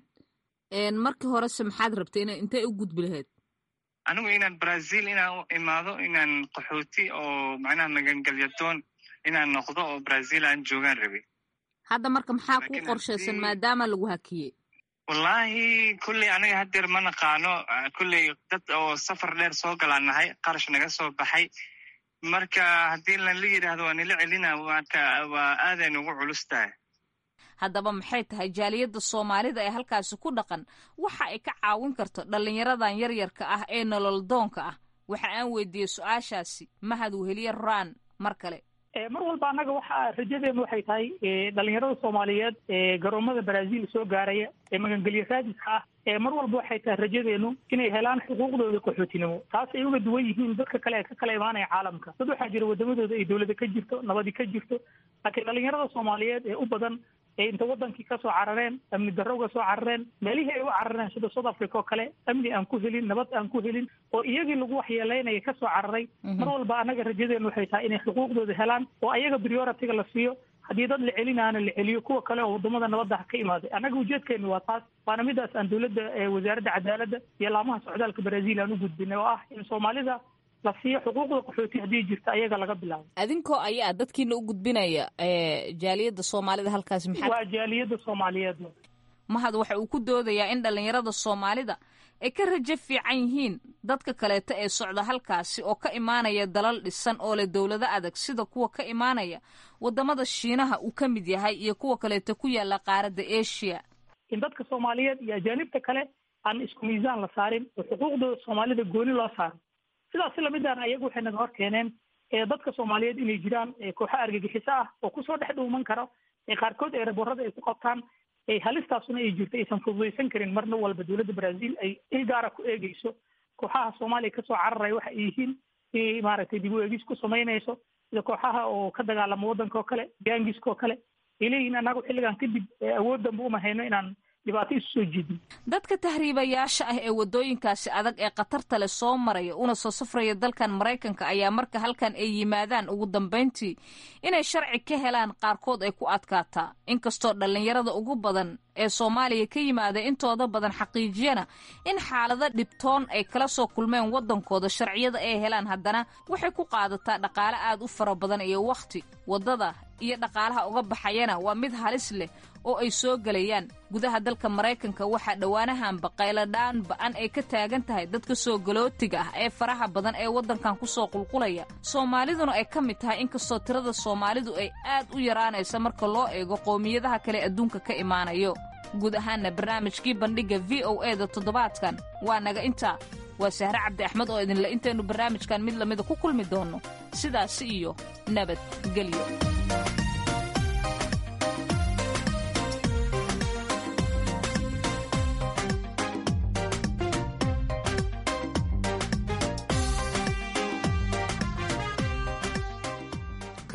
markii horese maxaad rabtay ina intay u gudbi lahayd anigu inaan brazil inaan u imaado inaan qaxooti oo macnaha magangelyadoon inaan noqdo oo brazil aan joogaan rabi hadda marka maxaa kuu qorshaysan maadaama lagu hakiyey wallahi kulley aniga haddeer ma naqaano kulley dad oo safar dheer soo galaan nahay qarash naga soo baxay marka haddii lanla yidhaahdo waa nila celina marka waa aaday nugu culus tahay haddaba maxay tahay jaaliyadda soomaalida ee halkaasi ku dhaqan waxa ay ka caawin karto dhallinyaradan yaryarka ah ee nolol doonka ah waxa aan weydiiyey su-aashaasi mahad weheliye raan mar kale mar walba annaga waxa rajadeenu waxay tahay dhalinyarada soomaaliyeed ee garoomada brazil soo gaaraya ee magangelyo raadiska ah ee mar walba waxay tahay rajadeenu inay helaan xuquuqdooda qaxootinimo taas ay uga duwan yihiin dadka kale ee ka kala imaanaya caalamka dad waxaa jira wadamadooda ay dowlada ka jirto nabadi ka jirto laakiin dhalinyarada soomaaliyeed ee u badan ee inta wadankii kasoo carareen amni darro uga soo carareen meelihii ay u carareen sida south africa oo kale amni aan ku helin nabad aan ku helin oo iyagii lagu waxyeelaynaya kasoo cararay mar walba annaga rajadeenu waxay tahay inay xuquuqdooda helaan oo ayaga prioritiga la siiyo haddii dad la celinaana la celiyo kuwa kale oo wadamada nabadda ka imaaday annaga ujeedkeenu waa taas waana midaas aan dowladda wasaaradda cadaaladda iyo laamaha socdaalka brazil aan u gudbinay oo ah in soomaalida la siiyo xuquuqda qaxooti haddii jirta ayaga laga bilaabo adinkoo ayaa dadkiina u gudbinaya jaaliyadda soomaalida halkaasi maxaa waa jaaliyadda soomaaliyeed mahad waxa uu ku doodayaa in dhallinyarada soomaalida ay ka rajo fiican yihiin dadka kaleeto ee socda halkaasi oo ka imaanaya dalal dhisan oo leh dowlado adag sida kuwa ka imaanaya wadamada shiinaha uu ka mid yahay iyo kuwa kaleeto ku yaala qaaradda asia in dadka soomaaliyeed iyo ajaanibta kale aan isku miisaan la saarin oo xuquuqdooda soomaalida gooni loo saaro sidaas si lamidaan ayagu waxay naga hor keeneen dadka soomaaliyeed inay jiraan kooxo argagixiso ah oo kusoo dhex dhuuman karo qaarkood ee raborada ay ku qabtaan halistaasuna ay jirto aysan fududaysan karin marna walba dowladda brazil ay il gaara ku eegeyso kooxaha soomaaliya kasoo cararaya waxa ay yihiin maaragtay dib u eegis ku samaynayso sida kooxaha oo ka dagaalama waddanka oo kale gaangiska oo kale ay leeyihiin annagu xilligan kadib awood danba uma hayno inaan dhibaato isu soo jeedin dadka tahriibayaasha ah ee waddooyinkaasi adag ee khatarta leh soo maraya una soo safraya dalkan maraykanka ayaa marka halkan ay yimaadaan ugu dambayntii inay sharci ka helaan qaarkood ay ku adkaataa inkastoo dhallinyarada ugu badan ee soomaaliya ka yimaada intooda badan xaqiijiyana in xaalado dhibtoon ay kala soo kulmeen waddankooda sharciyada ay helaan haddana waxay ku qaadataa dhaqaale aad u fara badan iyo wakhti waddada iyo dhaqaalaha uga baxayana waa mid halis leh oo ay soo gelayaan gudaha dalka maraykanka waxaa dhowaanahanba qayladhaan ba-an ay ka taagan tahay dadka soo galootiga ah ee faraha badan ee waddankan ku soo qulqulaya soomaaliduna ay ka mid tahay inkastoo tirada soomaalidu ay aad u yaraanaysa marka loo eego qowmiyadaha kale adduunka ka imaanayo guud ahaanna barnaamijkii bandhigga v o e da toddobaadkan waa naga intaa waa sahre cabdi axmed oo idinle intaynu barnaamijkan mid lamida ku kulmi doonno sidaasi iyo nabadgelyo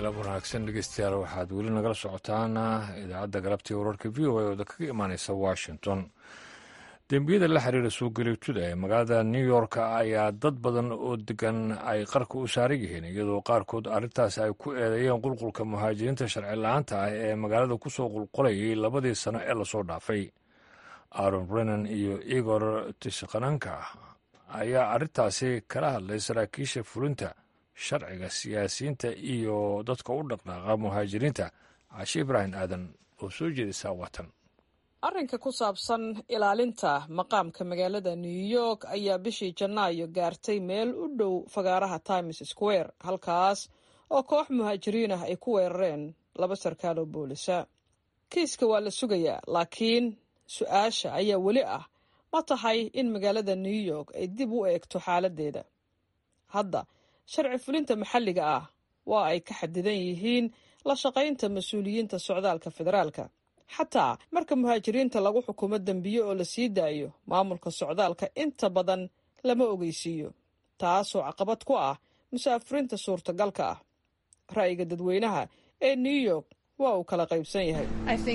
galab wanaagsan dhegeystayaal waxaad weli nagala socotaan idaacadda galabtii wararka v o a ooda kaga imaaneysa washington dembiyada la xiriira suugalituda ee magaalada new york ayaa dad badan oo degan ay qarka u saaran yihiin iyadoo qaarkood arrintaas ay ku eedeeyeen qulqulka muhaajiriinta sharci la-aanta ah ee magaalada kusoo qulqulayay labadii sano ee lasoo dhaafay aaron brennan iyo igor tishkananka ayaa arrintaasi kala hadlay saraakiisha fulinta sharciga siyaasiyiinta iyo dadka u dhaqdhaaqa muhaajiriinta cashe ibraahim aadan oo soo jeedisaa watan arrinka ku saabsan ilaalinta maqaamka magaalada new york ayaa bishii janaayo gaartay meel u dhow fagaaraha times square halkaas oo koox muhaajiriin ah ay ku weerareen laba sarkaal oo boolisa kiiska waa la sugayaa laakiin su-aasha ayaa weli ah ma tahay in magaalada new york ay dib u eegto xaaladdeeda hadda sharci fulinta maxalliga ah waa ay ka xadidan yihiin la shaqaynta mas-uuliyiinta socdaalka federaalka xataa marka muhaajiriinta lagu xukumo dembiye oo la sii daayo maamulka socdaalka inta badan lama ogeysiiyo taasoo caqabad ku ah musaafiriinta suurtagalka ah ra'yiga dadweynaha ee new york waa uu kala qaybsan yahay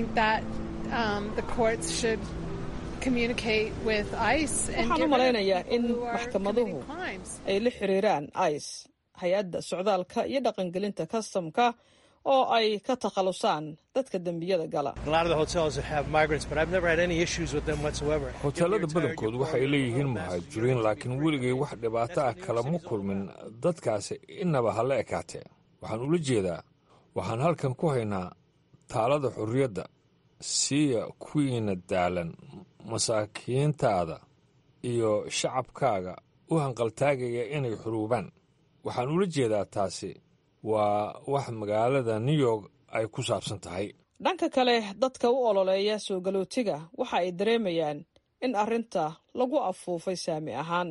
waxaan u malaynayaa in maxkamaduhu ay la xiriiraan ice hay-adda socdaalka iyo dhaqangelinta kastamka oo ay ka takhalusaan dadka dembiyada gala hoteelada badankood waxay leeyihiin muhaajiriin laakiin weligay wax dhibaato ah kalama kulmin dadkaasi inaba ha la ekaatee waxaan ula jeedaa waxaan halkan ku haynaa taalada xorriyadda siiya kuwiina daalan masaakiintaada iyo shacabkaaga u hanqaltaagaya inay xuruubaan waxaan ula jeedaa taasi waa wax magaalada new york ay ku saabsan tahay dhanka kale dadka u ololeeya soo galootiga waxa ay dareemayaan in arrinta lagu afuufay saami ahaan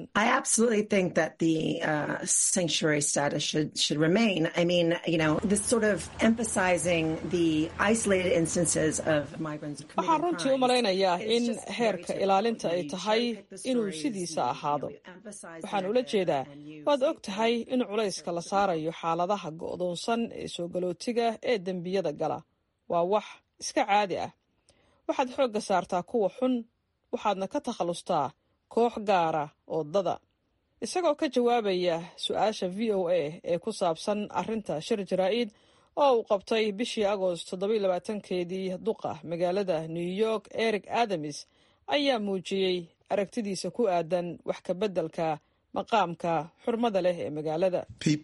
waxaan runtii u malaynayaa in heerka ilaalinta ay tahay inuu sidiisa ahaado waxaan ula jeedaa waad og tahay in culayska la saarayo xaaladaha go'doonsan ee soo galootiga ee dembiyada gala waa wax iska caadi ah waxaad xoogga saartaa kuwa xun waxaadna ka takhallustaa koox gaara oo dada isagoo ka jawaabaya su-aasha v o a ee ku saabsan arrinta shir jaraa'id oo uu qabtay bishii agoost toddobaiylabaatankeedii duqa magaalada new york eric adamis ayaa muujiyey aragtidiisa ku aadan wax ka beddelka maqaamka xurmada leh ee magaalada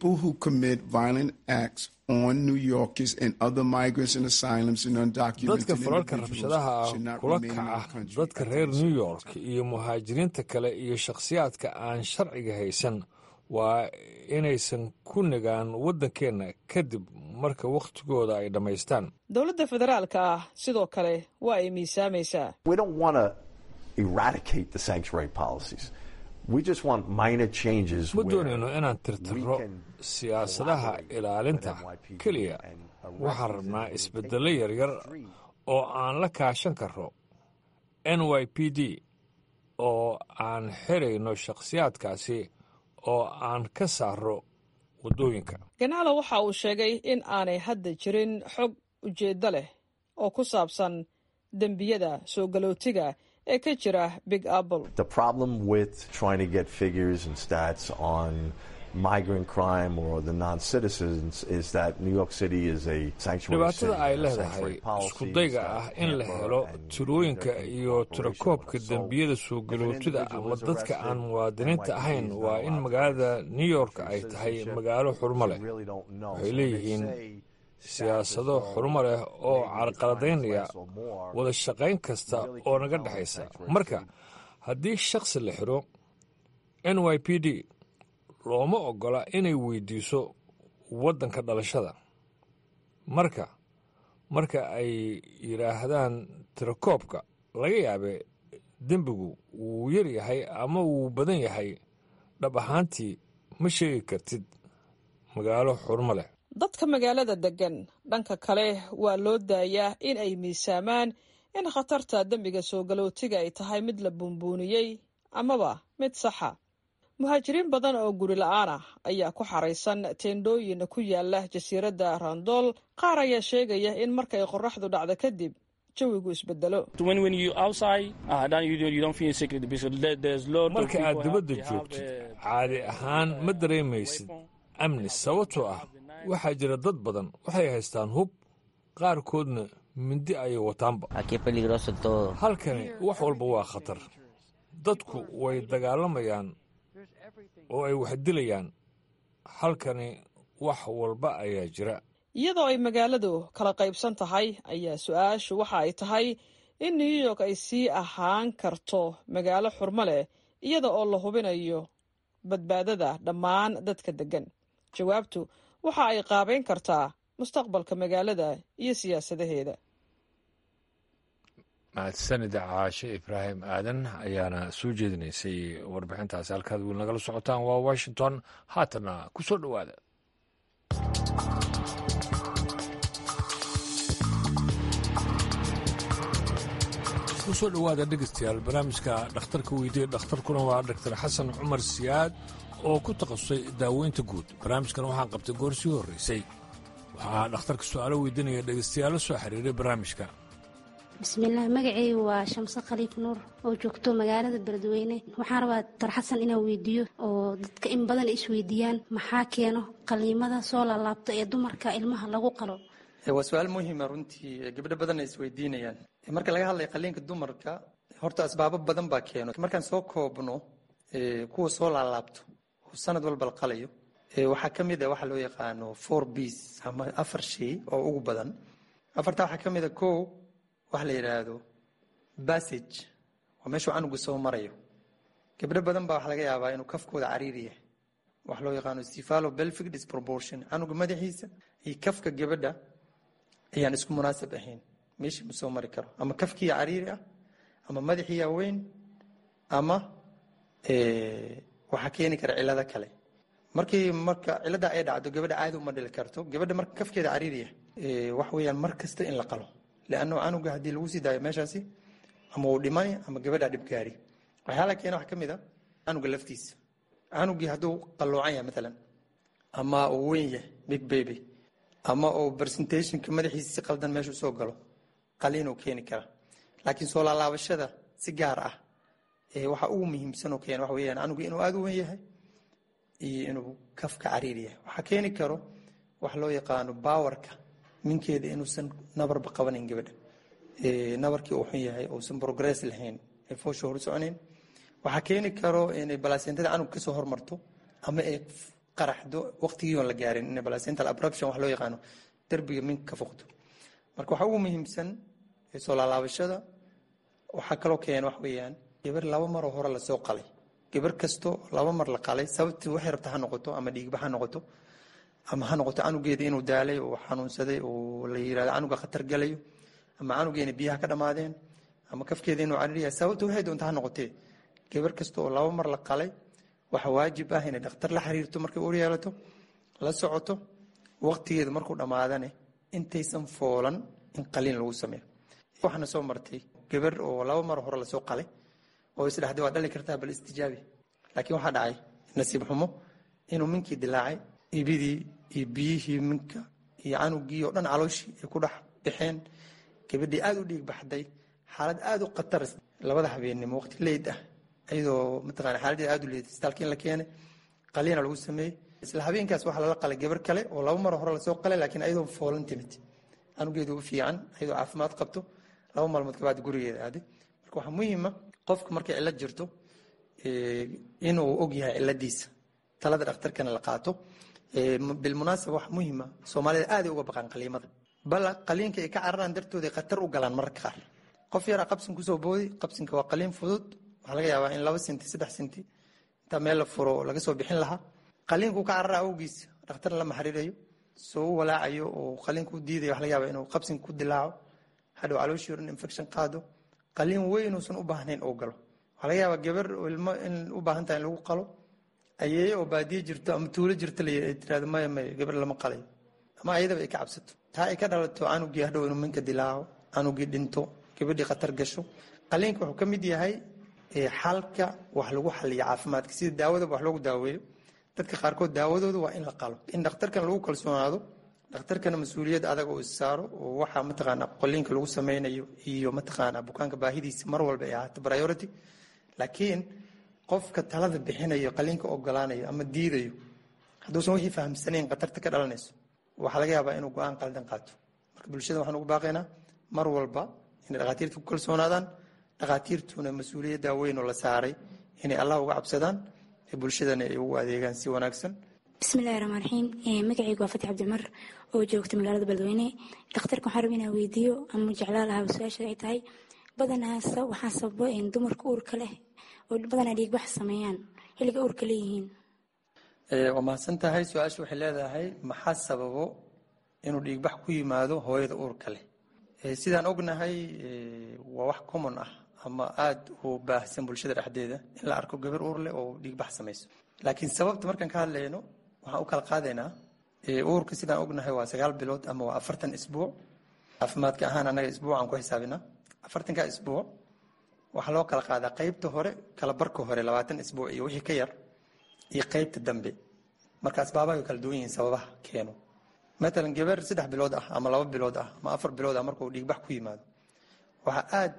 dadka falalka rabshadaha ah kula kaca dadka reer new york iyo muhaajiriinta kale iyo shakhsiyaadka aan sharciga haysan waa inaysan ku nagaan waddankeenna kadib marka wakhtigooda ay dhammaystaan dowladda federaalka ah sidoo kale waa ay miisaamaysaa ma doonayno inaan tirtirro siyaasadaha ilaalinta keliya waxaan rabnaa isbeddello yaryar oo aan la kaashan karro n y p d oo aan xirayno shakhsiyaadkaasi oo aan ka saarro waddooyinka ganaalo waxa uu sheegay in aanay hadda jirin xog ujeeddo leh oo ku saabsan dembiyada soo galootiga ee ka jira big apple dhibaatada ay leedahay iskudayga ah in la helo tirooyinka iyo tirakoobka dembiyada soo galootida ama dadka aan muwaadiniinta ahayn waa in magaalada new york ay tahay magaalo xurmo leh waxay leeyihiin siyaasado xurmo leh oo carqaladaynaya wada shaqayn kasta oo naga dhexaysa marka haddii shakhsi la xiro n y p d looma oggola inay weydiiso waddanka dhalashada marka marka ay yidhaahdaan tirakoobka laga yaabe dembigu wuu yar yahay ama wuu badan yahay dhab ahaantii ma sheegi kartid magaalo xurmo leh dadka magaalada deggan dhanka kale waa loo daayaa in ay miisaamaan in khatarta dembiga soo galootiga ay tahay mid la buunbuuniyey amaba mid saxa muhaajiriin badan oo guri la-aan ah ayaa ku xaraysan teendhooyin ku yaala jasiiradda randool qaar ayaa sheegaya in markay qoraxdu dhacdo kadib jawigu isbedelo marka aad dibadda joogtid caadi ahaan ma dareemaysid amni sababtoo ah waxaa jira dad badan waxay haystaan hub qaarkoodna mindi ayay wataanba halkani wax walba waa khatar dadku way dagaalamayaan oo ay wax dilayaan halkani wax walba ayaa jira iyadoo ay magaaladu kala qaybsan tahay ayaa su-aashu waxa ay tahay in new york ay sii ahaan karto magaalo xurmo leh iyada oo la hubinayo badbaadada dhammaan dadka deggan jawaabtu waxa ay qaabayn kartaa mustaqbalka magaalada iyo siyaasadaheeda mahadsanida caashe ibraahim aadan ayaana soo jeedinaysay warbixintaasi halkaad wiil nagala socotaan waa washington haatana ku soo dhowaada kusoo dhowaada dhegeystayaal barnaamijka dhakhtarka weydiye dhakhtarkuna waa doctor xasan cumar siyaad oo ku takhasusay daaweynta guud barnaamijkan waxaan qabtay goor sii horraysay waxaa dhakhtarka su'aalo weydiinaya dhegeystayaal la soo xiriiray barnaamijka bismillaah magaceygu waa shamse khaliif nuur oo joogto magaalada beledweyne waxaan rabaa doctor xasan inaan weydiiyo oo dadka in badan isweydiiyaan maxaa keeno qaliimada soo laalaabta ee dumarka ilmaha lagu qalo waa su-aal muhima runtii gabdho badan ay isweydiinayaan marka laga hadlaya qaliinka dumarka horta asbaabo badan baa keeno markaan soo koobno kuwa soo laalaabto oo sanad walba la qalayo waxaa ka mid a waxa loo yaqaano four bs ama afar shay oo ugu badan afartaa waxaa ka mid a ko waxa la yidhaahdo bassage waa meeshuu canugu soo marayo gabdho badan baa waxa laga yaabaa inuu kafkooda cariiri yahay waxa loo yaqaano cephalo pelvic disproportion canuga madaxiisa iyo kafka gabadha ayaan isku munaasab ahayn meeshii ma soo mari karo ama kafkiiya cariiri ah ama madaxiiya weyn ama waxaa keeni kara cilado kale markii marka cilada ay dhacdo gabadha caadi uma dhili karto gabadha marka kafkeeda cariiri yahay wax weeyaan mar kasta in la qalo leanno canuga haddii lagu sii daayo meeshaasi ama uu dhimani ama gabadha dhibgaari waxyaala keena wax ka mid a canuga laftiisa canugii hadduu qalloocan yahay maalan ama uu weyn yahay big baby ama uu presentationka madaxiisa si qaldan meeshu soo galo qaliinuu keeni kara laakiin soo laalaabashada si gaar ah waxa ugu muhiimsan oo keena waxa weeyaan canugu inuu aada u weyn yahay iyo inuu kafka cariir yahay waxaa keeni karo wax loo yaqaano baawarka minkeeda inuusan nabarba qabanayn gabadha nabarkii uu xun yahay uusan progress lahayn ee foosha hor soconayn waxaa keeni karo inay balasentada canug kasoo hormarto ama ay qaraxdo waqtigii oon la gaarin in placental abruption wax loo yaqaano derbiga minka ka foqdo marka waxaa ugu muhiimsan soo laalaabashada waxaa kaloo keena wax weeyaan gabar laba maroo hore lasoo qalay gabar kasto laba mar la qalay sababtii waxay rabta ha noqoto ama dhiigba ha noqoto ama ha noqoto canugeeda inuu daalay oo xanuunsaday oo la yirahdo canuga khatar galayo ama canugeena biyaha ka dhammaadeen ama kafkeeda inuu cariiryahay sababta waxay doonta ha noqotee gabar kasta oo laba mar la qalay waxa waajib ah inay dhakhtar la xiriirto markay uur yeelato la socoto waqtigeeda markuu dhammaadane intaysan foolan in qaliin lagu sameeyo waxaana soo martay gabar oo laba mar hore lasoo qalay oo isdhexday waa dhali kartaa bal istijaabi laakiin waxaa dhacay nasiib xumo inuu minkii dilaacay ibidii iyo biyihii minka iyo canugii oo dhan calooshii ay ku dhex baxeen gabadhii aada u dhiig baxday xaalad aada u khatar labada habeennimo waqti leyd ah ayadoo mataqana xaaladdeeda aada u leeday isbitaalka in la keenay qaliina lagu sameeyey isla habeenkaas waxaa lala qalay gabar kale oo laba mar hore lasoo qalay laakiin ayadoo foolan timid canugeedu u fiican ayadoo caafimaad qabto laba maalmood kabacdi gurigeeda aaday marka waxaa muhiima qofka markay cillad jirto inuu og yahay cilladiisa talada dhakhtarkana la qaato bilmunaasaba wax muhiima soomaalida aaday uga baqaan qaliimada bal qaliinka ay ka cararaan dartooda khatar u galaan mararka qaar qof yaraa qabsin kusoo boodi qabsinka waa qaliin fudud waxaa laga yaabaa in laba senti saddex senti intaa meel la furo laga soo bixin lahaa qaliinkuu ka carara awgiis dhakhtar lama xiriirayo soo u walaacayo oo qaliinka u diidayo waxa laga yaabaa inuu qabsinka ku dilaaco hadhow calooshii oran infection qaado qaliin weyn uusan u baahnayn oo galo waxaa laga yaabaa gabar ilmo in u baahan tahay in lagu qalo ayeeye oo baadiye jirto ama tuulo jirto la tirahdo maya maya gabar lama qalayo ama ayadaba ay ka cabsato taa ay ka dhalato canugii hadhow inuu minka dilaaco canugii dhinto gabadhii khatar gasho qaliinka wuxuu ka mid yahay xalka wax lagu xaliyo caafimaadka sida daawadaba wax loogu daaweeyo dadka qaarkood daawadooda waa in la qalo in dhakhtarkan lagu kalsoonaado dhakhtarkana mas-uuliyad adag oo issaaro oo waxaa mataqaana qoliinka lagu sameynayo iyo mataqaana bukaanka baahidiisa mar walba ay ahaato priority laakiin qofka talada bixinayo qaliinka ogolaanayo ama diidayo hadduusan wixii fahamsanayn khatarta ka dhalanayso waxaa laga yaabaa inuu go-aan qaldan qaato marka bulshada waxaan ugu baaqaynaa mar walba inay dhakhaatiirta ku kalsoonaadaan dhakhaatiirtuna mas-uuliyadda weyn oo la saaray inay allah uga cabsadaan ee bulshadana ay ugu adeegaan si wanaagsan bismillahi raxmaan raxiim magacaygu waa fatix cabdimar oo joogta magaalada beledweyne dhakhtarka waxaan raba inaan weydiiyo ama jeclaa lahaa su-aasha ay tahay badanaasa waxaa sababo dumarka uurka leh oo badanaa dhiigbax sameeyaan xilliga uurka leeyihiin waa mahadsan tahay su-aasha waxay leedahay maxaa sababo inuu dhiigbax ku yimaado hooyada uurka leh sidaan ognahay waa wax common ah ama aada u baahsan bulshada dhexdeeda in la arko gabar uur leh oo dhiigbax samayso laakiin sababta markaan ka hadlayno waxaan u kala qaadaynaa uurka sidaan ognahay waa sagaal bilood ama waa afartan isbuuc caafimaadka ahaan annaga isbuucaan ku xisaabinaa afartanka isbuuc waxaa loo kala qaadaa qeybta hore kala barka hore labaatan isbuuc iyo wixii ka yar iyo qeybta dambe marka asbaabaha way kala duwan yihiin sababaha keeno matalan gabar saddex bilood ah ama laba bilood ah ama afar bilood ah markuu dhiigbax ku yimaado waxaa aada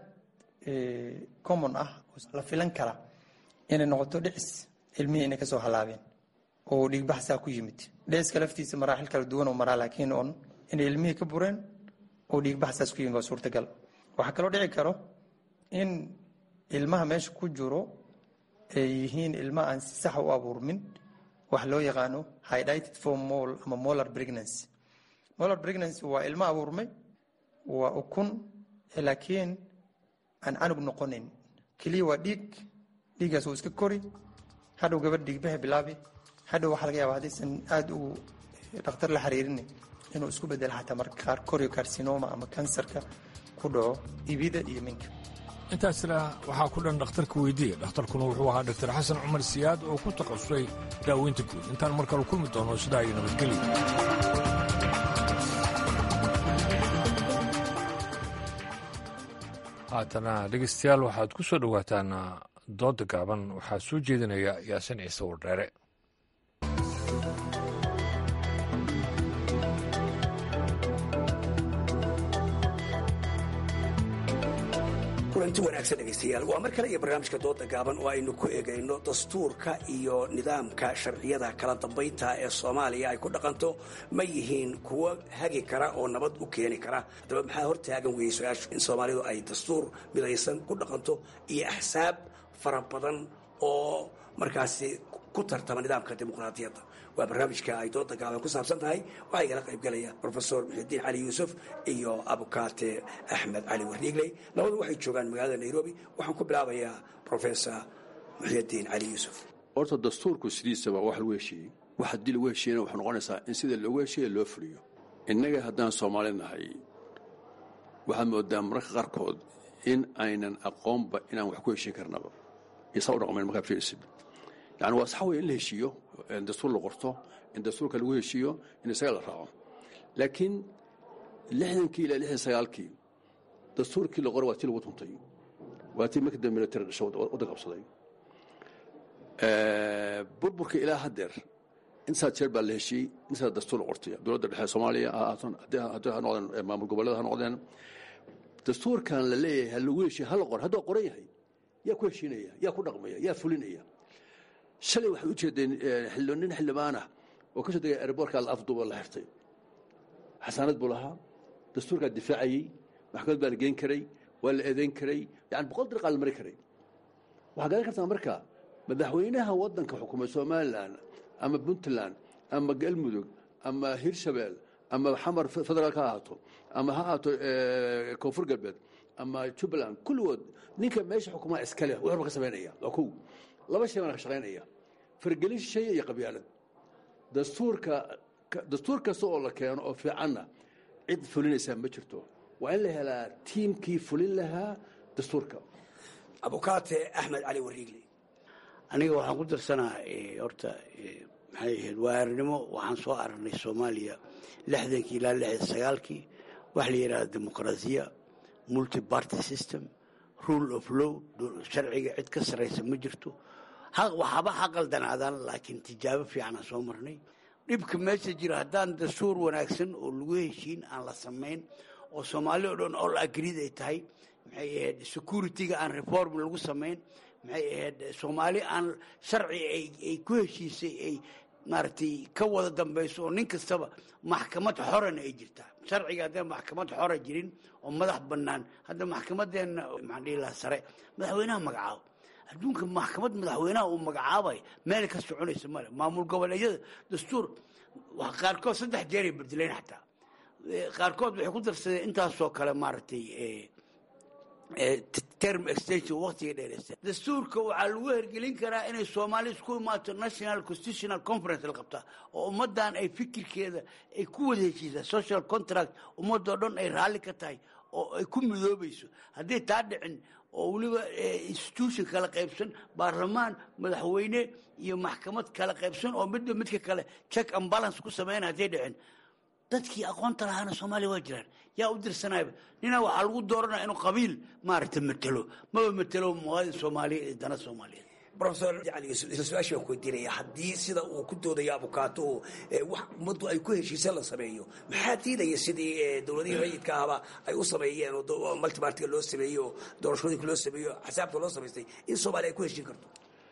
common ah la filan kara inay noqoto dhicis ilmihii inay kasoo halaabeen oo dhiigbax saa ku yimid dhiciska laftiisa maraaxil kala duwan oo maraa laakiin on inay ilmihii ka bureen oo dhiigbax saas ku yimid waa suurtagal waxaa kaloo dhici karo in ilmaha meesha ku jiro ay yihiin ilma aan si sax u abuurmin wax loo yaqaano hydrated for mol ama molar pregnancy molar pregnancy waa ilmo abuurmay waa ukun laakiin aan canug noqonin keliya waa dhiig dhiiggaas uu iska kori hadhow gabadh dhiigbaha bilaabi hadhow waxaa laga yaaba haddaysan aada u dhakhtar la xiriirin inuu isku bedelo xataa marka qaar coriocarcinoma ama kansarka ku dhaco ibida iyo minka intaasna waxaa ku dhan dhakhtarka weydiiya dhakhtarkuna wuxuu ahaa dr xasan cumar siyaad oo ku takhasusay daaweynta guud intaan mar kale kulmi doono sidaa iyo nabadgelyo haatana dhegeystayaal waxaad ku soo dhowaataan dooda gaaban waxaa soo jeedinaya yaasin ciise wardheere kulanti wanaagsan dhegaystayaal waa mar kale iyo barnaamijka dooda gaaban oo aynu ku eegayno dastuurka iyo nidaamka sharciyada kala dambaynta ee soomaaliya ay ku dhaqanto ma yihiin kuwo hagi kara oo nabad u keeni kara haddaba maxaa hortaagan weeyey su-aashu in soomaalidu ay dastuur midaysan ku dhaqanto iyo axsaab fara badan oo markaasi ku tartama nidaamka dimuqraadiyadda waa barnaamijka ay dooda gaaban ku saabsan tahay waxaa igala qaybgalaya rofesor muxidiin cali yuusuf iyo abukaate axmed cali warniigley labadu waxay joogaan magaalada nairobi waxaan ku bilaabayaa rofesor muxidiin cali yuusuf horta dastuurku sidiisaba wax lagu heshiiyey wax haddii lagu heshiiyana waxay noqonaysaa in sida loogu heshiiya loo fuliyo innaga haddaan soomaali nahay waxaad moodaa mararka qaarkood in aynan aqoonba inaan wax ku heshiin karnaba isaa u dhaqmayn markaa fiirsid yani waa sax wey in la heshiiyo in dastuur la qorto in dastuurka lagu heshiiyo in isaga la raaco laakiin lixdankii ilaa lixdan sagaalkii dastuurkii la qoray waa tii lagu tuntay waa tii markii dambe military dhasho waddan qabsaday burburka ilaa haddeer intaa jeer baa la heshiiyey intaa dastuur la qortay dowladda dhexe soomaaliya haddii ha noqdeen maamul goboleeda ha noqdeen dastuurkan la leeyahay ha lagu heshiiyo ha la qor hadduu qoran yahay yaa ku heshiinaya yaa ku dhaqmaya yaa fulinaya shalay waxay u jeedeen nin xildhibaanah oo ka soo degay airboortka la afduuba la xirtay xasaanad buu lahaa dastuurkaa difaacayey maxkamad baa la geen karay waa la eedayn karay yani boqol dariqaa la mari karay waxaa garan kartaa marka madaxweynaha waddanka xukumay somalilan ama puntland ama galmudug ama hirshabeel ama xamar federaal ka ahaato ama ha ahaato koonfur galbeed ama jubbaland kulligood ninka meesha xukumaa iskale wuxuuba ka samaynaya waa kow laba shay baana ka shaqaynaya fargelin shay iyo qabyaalad dastuurka dastuur kasta oo la keeno oo fiicanna cid fulinaysaa ma jirto waa in la helaa tiimkii fulin lahaa dastuurka abukaate axmed cali wariigli aniga waxaan ku darsanaa horta maxay ahayd waaarnimo waxaan soo aragnay soomaaliya lixdankii ilaa lixdan sagaalkii waxa la yidhahda dimuqraasiya multi party system rule of law sharciga cid ka sarraysa ma jirto waxaba ha qaldanaadaan laakiin tijaabo fiicanaa soo marnay dhibka meesha jira haddaan dastuur wanaagsan oo lagu heshiin aan la samayn oo soomaali o dhan all agreed ay tahay maxay ahayd security-ga aan reform lagu samayn maxay ahayd soomaali aan sharci ay ku heshiisay ay maaragtay ka wada dambayso oo nin kastaba maxkamad xorana ay jirtaa sharciga haddaan maxkamad xora jirin oo madax bannaan hadda maxkamadeenna maxaan dhihi lahaa sare madaxweynaha magacaabo adduunka maxkamad madaxweynaha uu magacaabay meel ka soconaysa male maamul goboleedyada dastuur qaarkood saddex jeeray bedeleen xataa qaarkood waxay ku darsadeen intaasoo kale maaragtay term extension waqtiga dheereysta dastuurka waxaa lagu hergelin karaa inay soomaali isku imaato national constitutional conference la qabtaa oo ummaddan ay fikirkeeda ay ku wada heshiisaa social contract ummadoo dhan ay raalli ka tahay oo ay ku midoobayso hadday taa dhicin oo weliba institution kala qaybsan baarlamaan madaxweyne iyo maxkamad kala qaybsan oo midba midka kale check and balance ku sameyn hadday dhicin dadkii aqoonta lahaana soomaaliya waa jiraan yaa u dirsanayba nina waxaa lagu dooranaya inuu qabiil maaragta matelo maba matelo muwaadin soomaaliyeed iyo dana soomaaliyeed rofesor cali yuusuf isla su-aashii baan ku weydiinaya haddii sida uu ku doodayo abukaato wax ummaddu ay ku heshiisa la sameeyo maxaa diidaya sidii dowladihii rayidka ahba ay u sameeyeen oo multibartiga loo sameeyey oo doorashooyinka loo sameeyo xisaabta loo samaystay in soomaaliya ay ku heshiin karto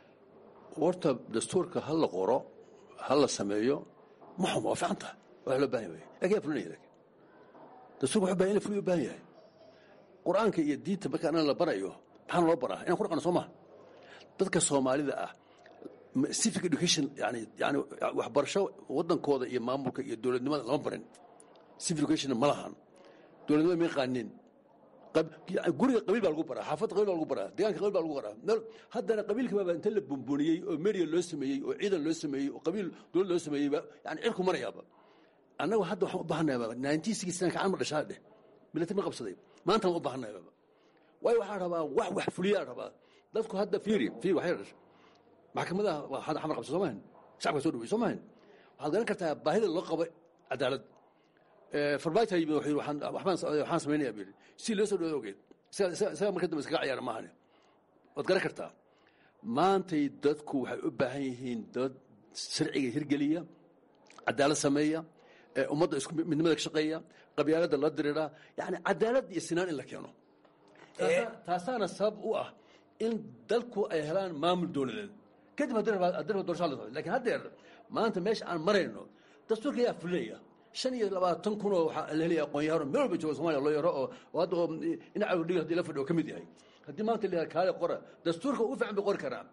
horta dastuurka ha la qoro ha la sameeyo ma xumo waa fiican tahay waa loo baahan yahay lakin yaa fulinaya lakin dastuurka wuxuu bahan in la fuliyo u baahan yahay qur-aanka iyo diinta marka anana la barayo maxaana loo baraa inaan ku dhaqano soo maha dadka soomaalida ah civic education yani yani waxbarasho waddankooda iyo maamulka iyo dowladnimada lama barin civic education ma lahan dowladnimada ma yaqaanin guriga qabiil baa lagu baraa xaafadda qabiil baa lagu baraa deegaanka qabiil baa lagu baraa haddana qabiilka baaba inta la bumbuniyey oo meria loo sameeyey oo ciidan loo sameeyey oo qabiil dowlad loo sameeyeyba yani cirku marayaaba annagu hadda waxaan u baahanayaa nineteen sixty nine kacan ma dhashaa dheh military ma qabsaday maanta waan u baahanayaa waayo waxaa rabaa wax wax fuliyaa rabaa dadku hadda fiiri fiiri waxay dhashay maxkamadaha hadda xamar qabsa soo mahan shacabka soo dhawey soo mahan waxaad garan kartaa baahida loo qabo cadaalad farmaajo yimid wuxuu waxaan waxaan samaynayaa buu si loo soo dhawo ogeed isaga marka dambe iskaga ciyaara maahane waad garan kartaa maantay dadku waxay u baahan yihiin dad sharciga hirgeliya cadaalad sameeya ummadda isku midnimada ka shaqeeya qabyaaladda la diriiraa yani cadaalad iyo sinaan in la keeno taasaana sabab u ah in dalku ay helaan maamul dowladeed kadib haddii raba doorashaa la socdo lakin haddeer maanta meesha aan marayno dastuurka ayaa fulinaya shan iyo labaatan kun oo waxaa la helaya aqoon-yahano meel walba jooga somaliya loo yaro oo hadda oo dhinaca dhig hadii la fadhiyo ka mid yahay haddii maanta la kaale qora dastuurka u fiican bay qori karaa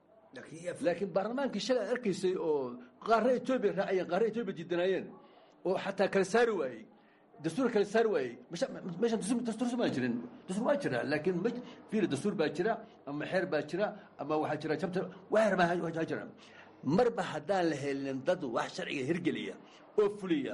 laakiin baarlamaankii shalay aad arkaysay oo qaarna etoobiya raacayeen qaarna etoobiya diidanaayeen oo xataa kala saari waayey dastuur kala saari waayey meeshan dastuur somaa jirin dastuur waa jira laakiin ma fiiri dastuur baa jira ama xeer baa jira ama waxaa jira jabta waxeer baa jira marba haddaan la helin dad wax sharciga hirgeliya oo fuliya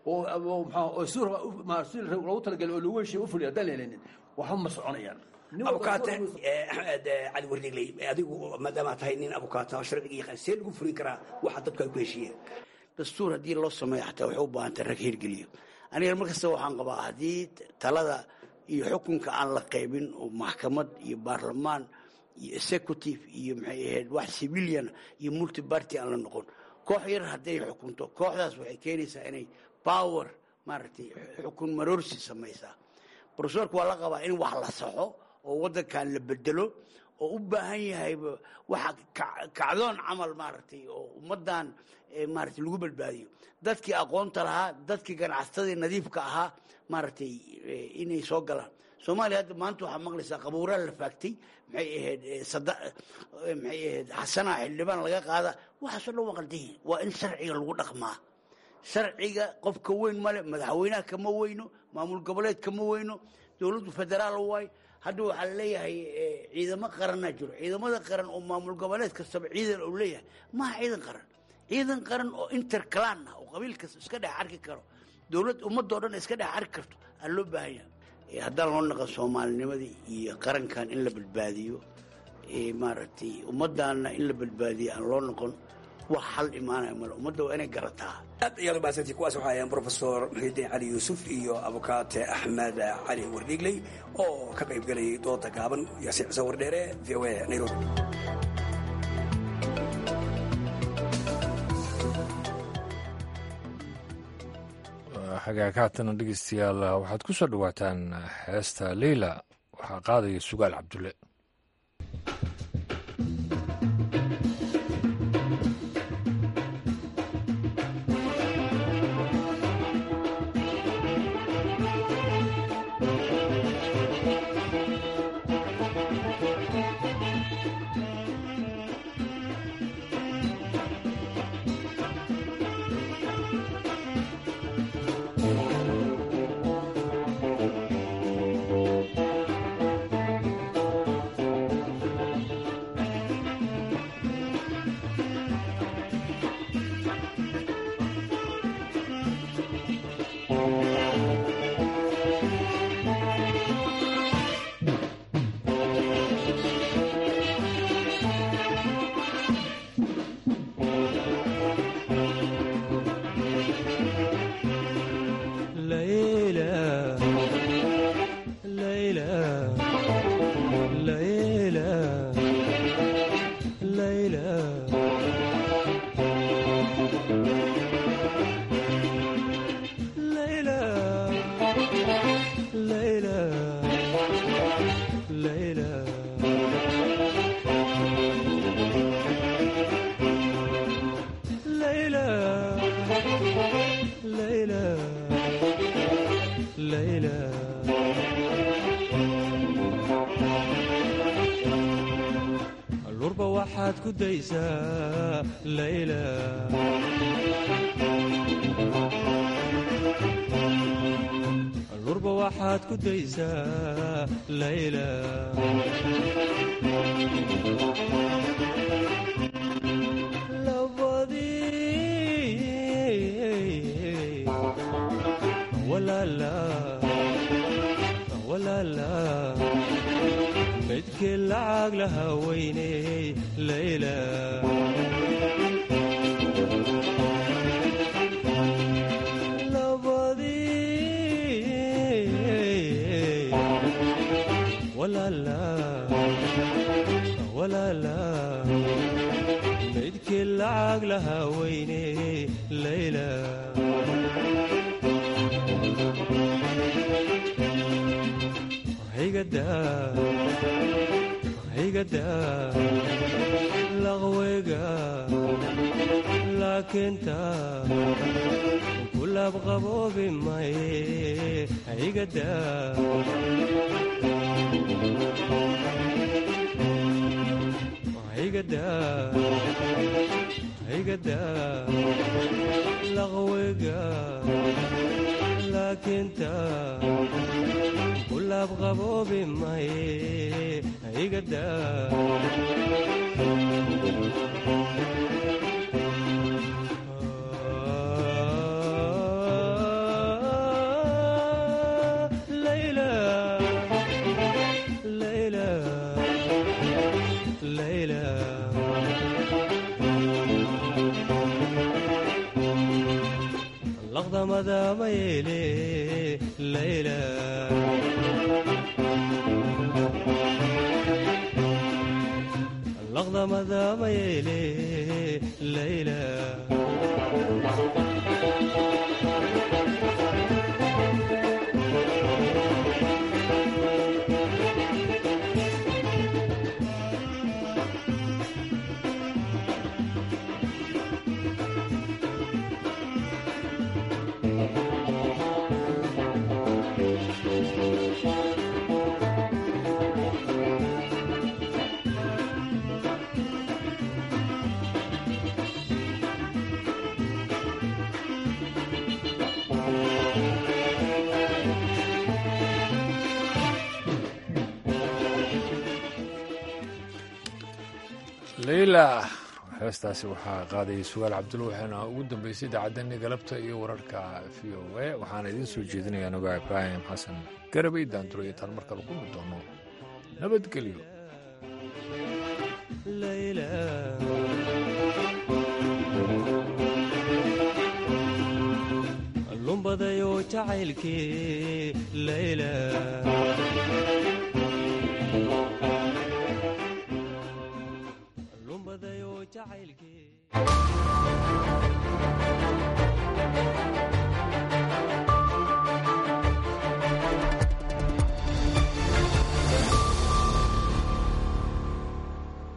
oo oo si loogu talagalay oo lagu heshiya u fuliya haddaan la helinin waxba ma soconayaan abukaate axmed cali wardigley adigu maadaama tahay nin abukaata sharciga yaqaan see lagu fulin karaa waxa dadku ay ku heshiiyeen dastuur haddii loo sameeyo xataa waxay u baahantay rag hirgeliyo aniga mar kasta waxaan qabaa haddii talada iyo xukunka aan la qaybin oo maxkamad iyo baarlamaan iyo executive iyo maxay ahayd wax civilian iyo multibarty aan la noqon koox yar hadday xukunto kooxdaas waxay keenaysaa inay power maaragtay xukun maroorsi samaysaa brofesorka waa la qabaa in wax la saxo oo waddankan la bedelo oo u baahan yahay waxa kacdoon camal maaragtay oo ummaddan maaragtay lagu badbaadiyo dadkii aqoonta lahaa dadkii ganacsatadii nadiifka ahaa maaragtay inay soo galaan soomaaliya hadda maanta waxaa maqlaysaa qabuuraa la faagtay maxay ahayd sada maxay ahayd xasanaa xildhibaan laga qaada waxaasoo dhan waa qaldan yihin waa in sharciga lagu dhaqmaa sharciga qofka weyn male madaxweynaha kama weyno maamul goboleed kama weyno dowladdu federaal waay hadda waxaa laleeyahay ciidamo qaranaa jiro ciidamada qaran oo maamul goboleed kastaba ciidan uu leeyahay maha ciidan qaran ciidan qaran oo interclan ah oo qabiil kasta iska dhex arki karo dowlad ummadoo dhan iska dhex arki karto aa loo baahan yahay haddaan loo naqan soomaalinimadii iyo qarankan in la badbaadiyo maaragtay ummaddaanna in la badbaadiyo aan loo noqon wax xal imaanaya male ummadda waa inay garataa aad ayaad u mahadsantii kuwaas waxaa ahayeen brofesor muxiidiin cali yuusuf iyo abukaate axmed cali wardhiigley oo ka qayb gelayay dooda gaaban yaasiin xuseen wardheere v o a nairobi xagaag haatana dhegeystayaal waxaad ku soo dhowaataan heesta leyla waxaa qaadaya sugaal cabdulle lurba waxaad ku daysaa layla lurba waxaad ku daysaa layla labadii walaala walaala midkii lacag laha weyney layla labadii walaala walaala midkii lacag laha weyney layla higada laqweyga laakiinta kulaab qaboobi maye higada higada higada laqweyga laakiinta kulaab qaboobi maye higada layla layla layla laqdamada mayeele layla laqdamada mayeele layla leyla heestaasi waxaa qaadayay sugaal cabdulla waxaana ugu dambeysay idaacadani galabta iyo wararka v o a waxaana idiin soo jeedinaya anago ibraahim xasan garabay daanduro iyo taan markale kulmi doono nabadgelyo jacaylkii layla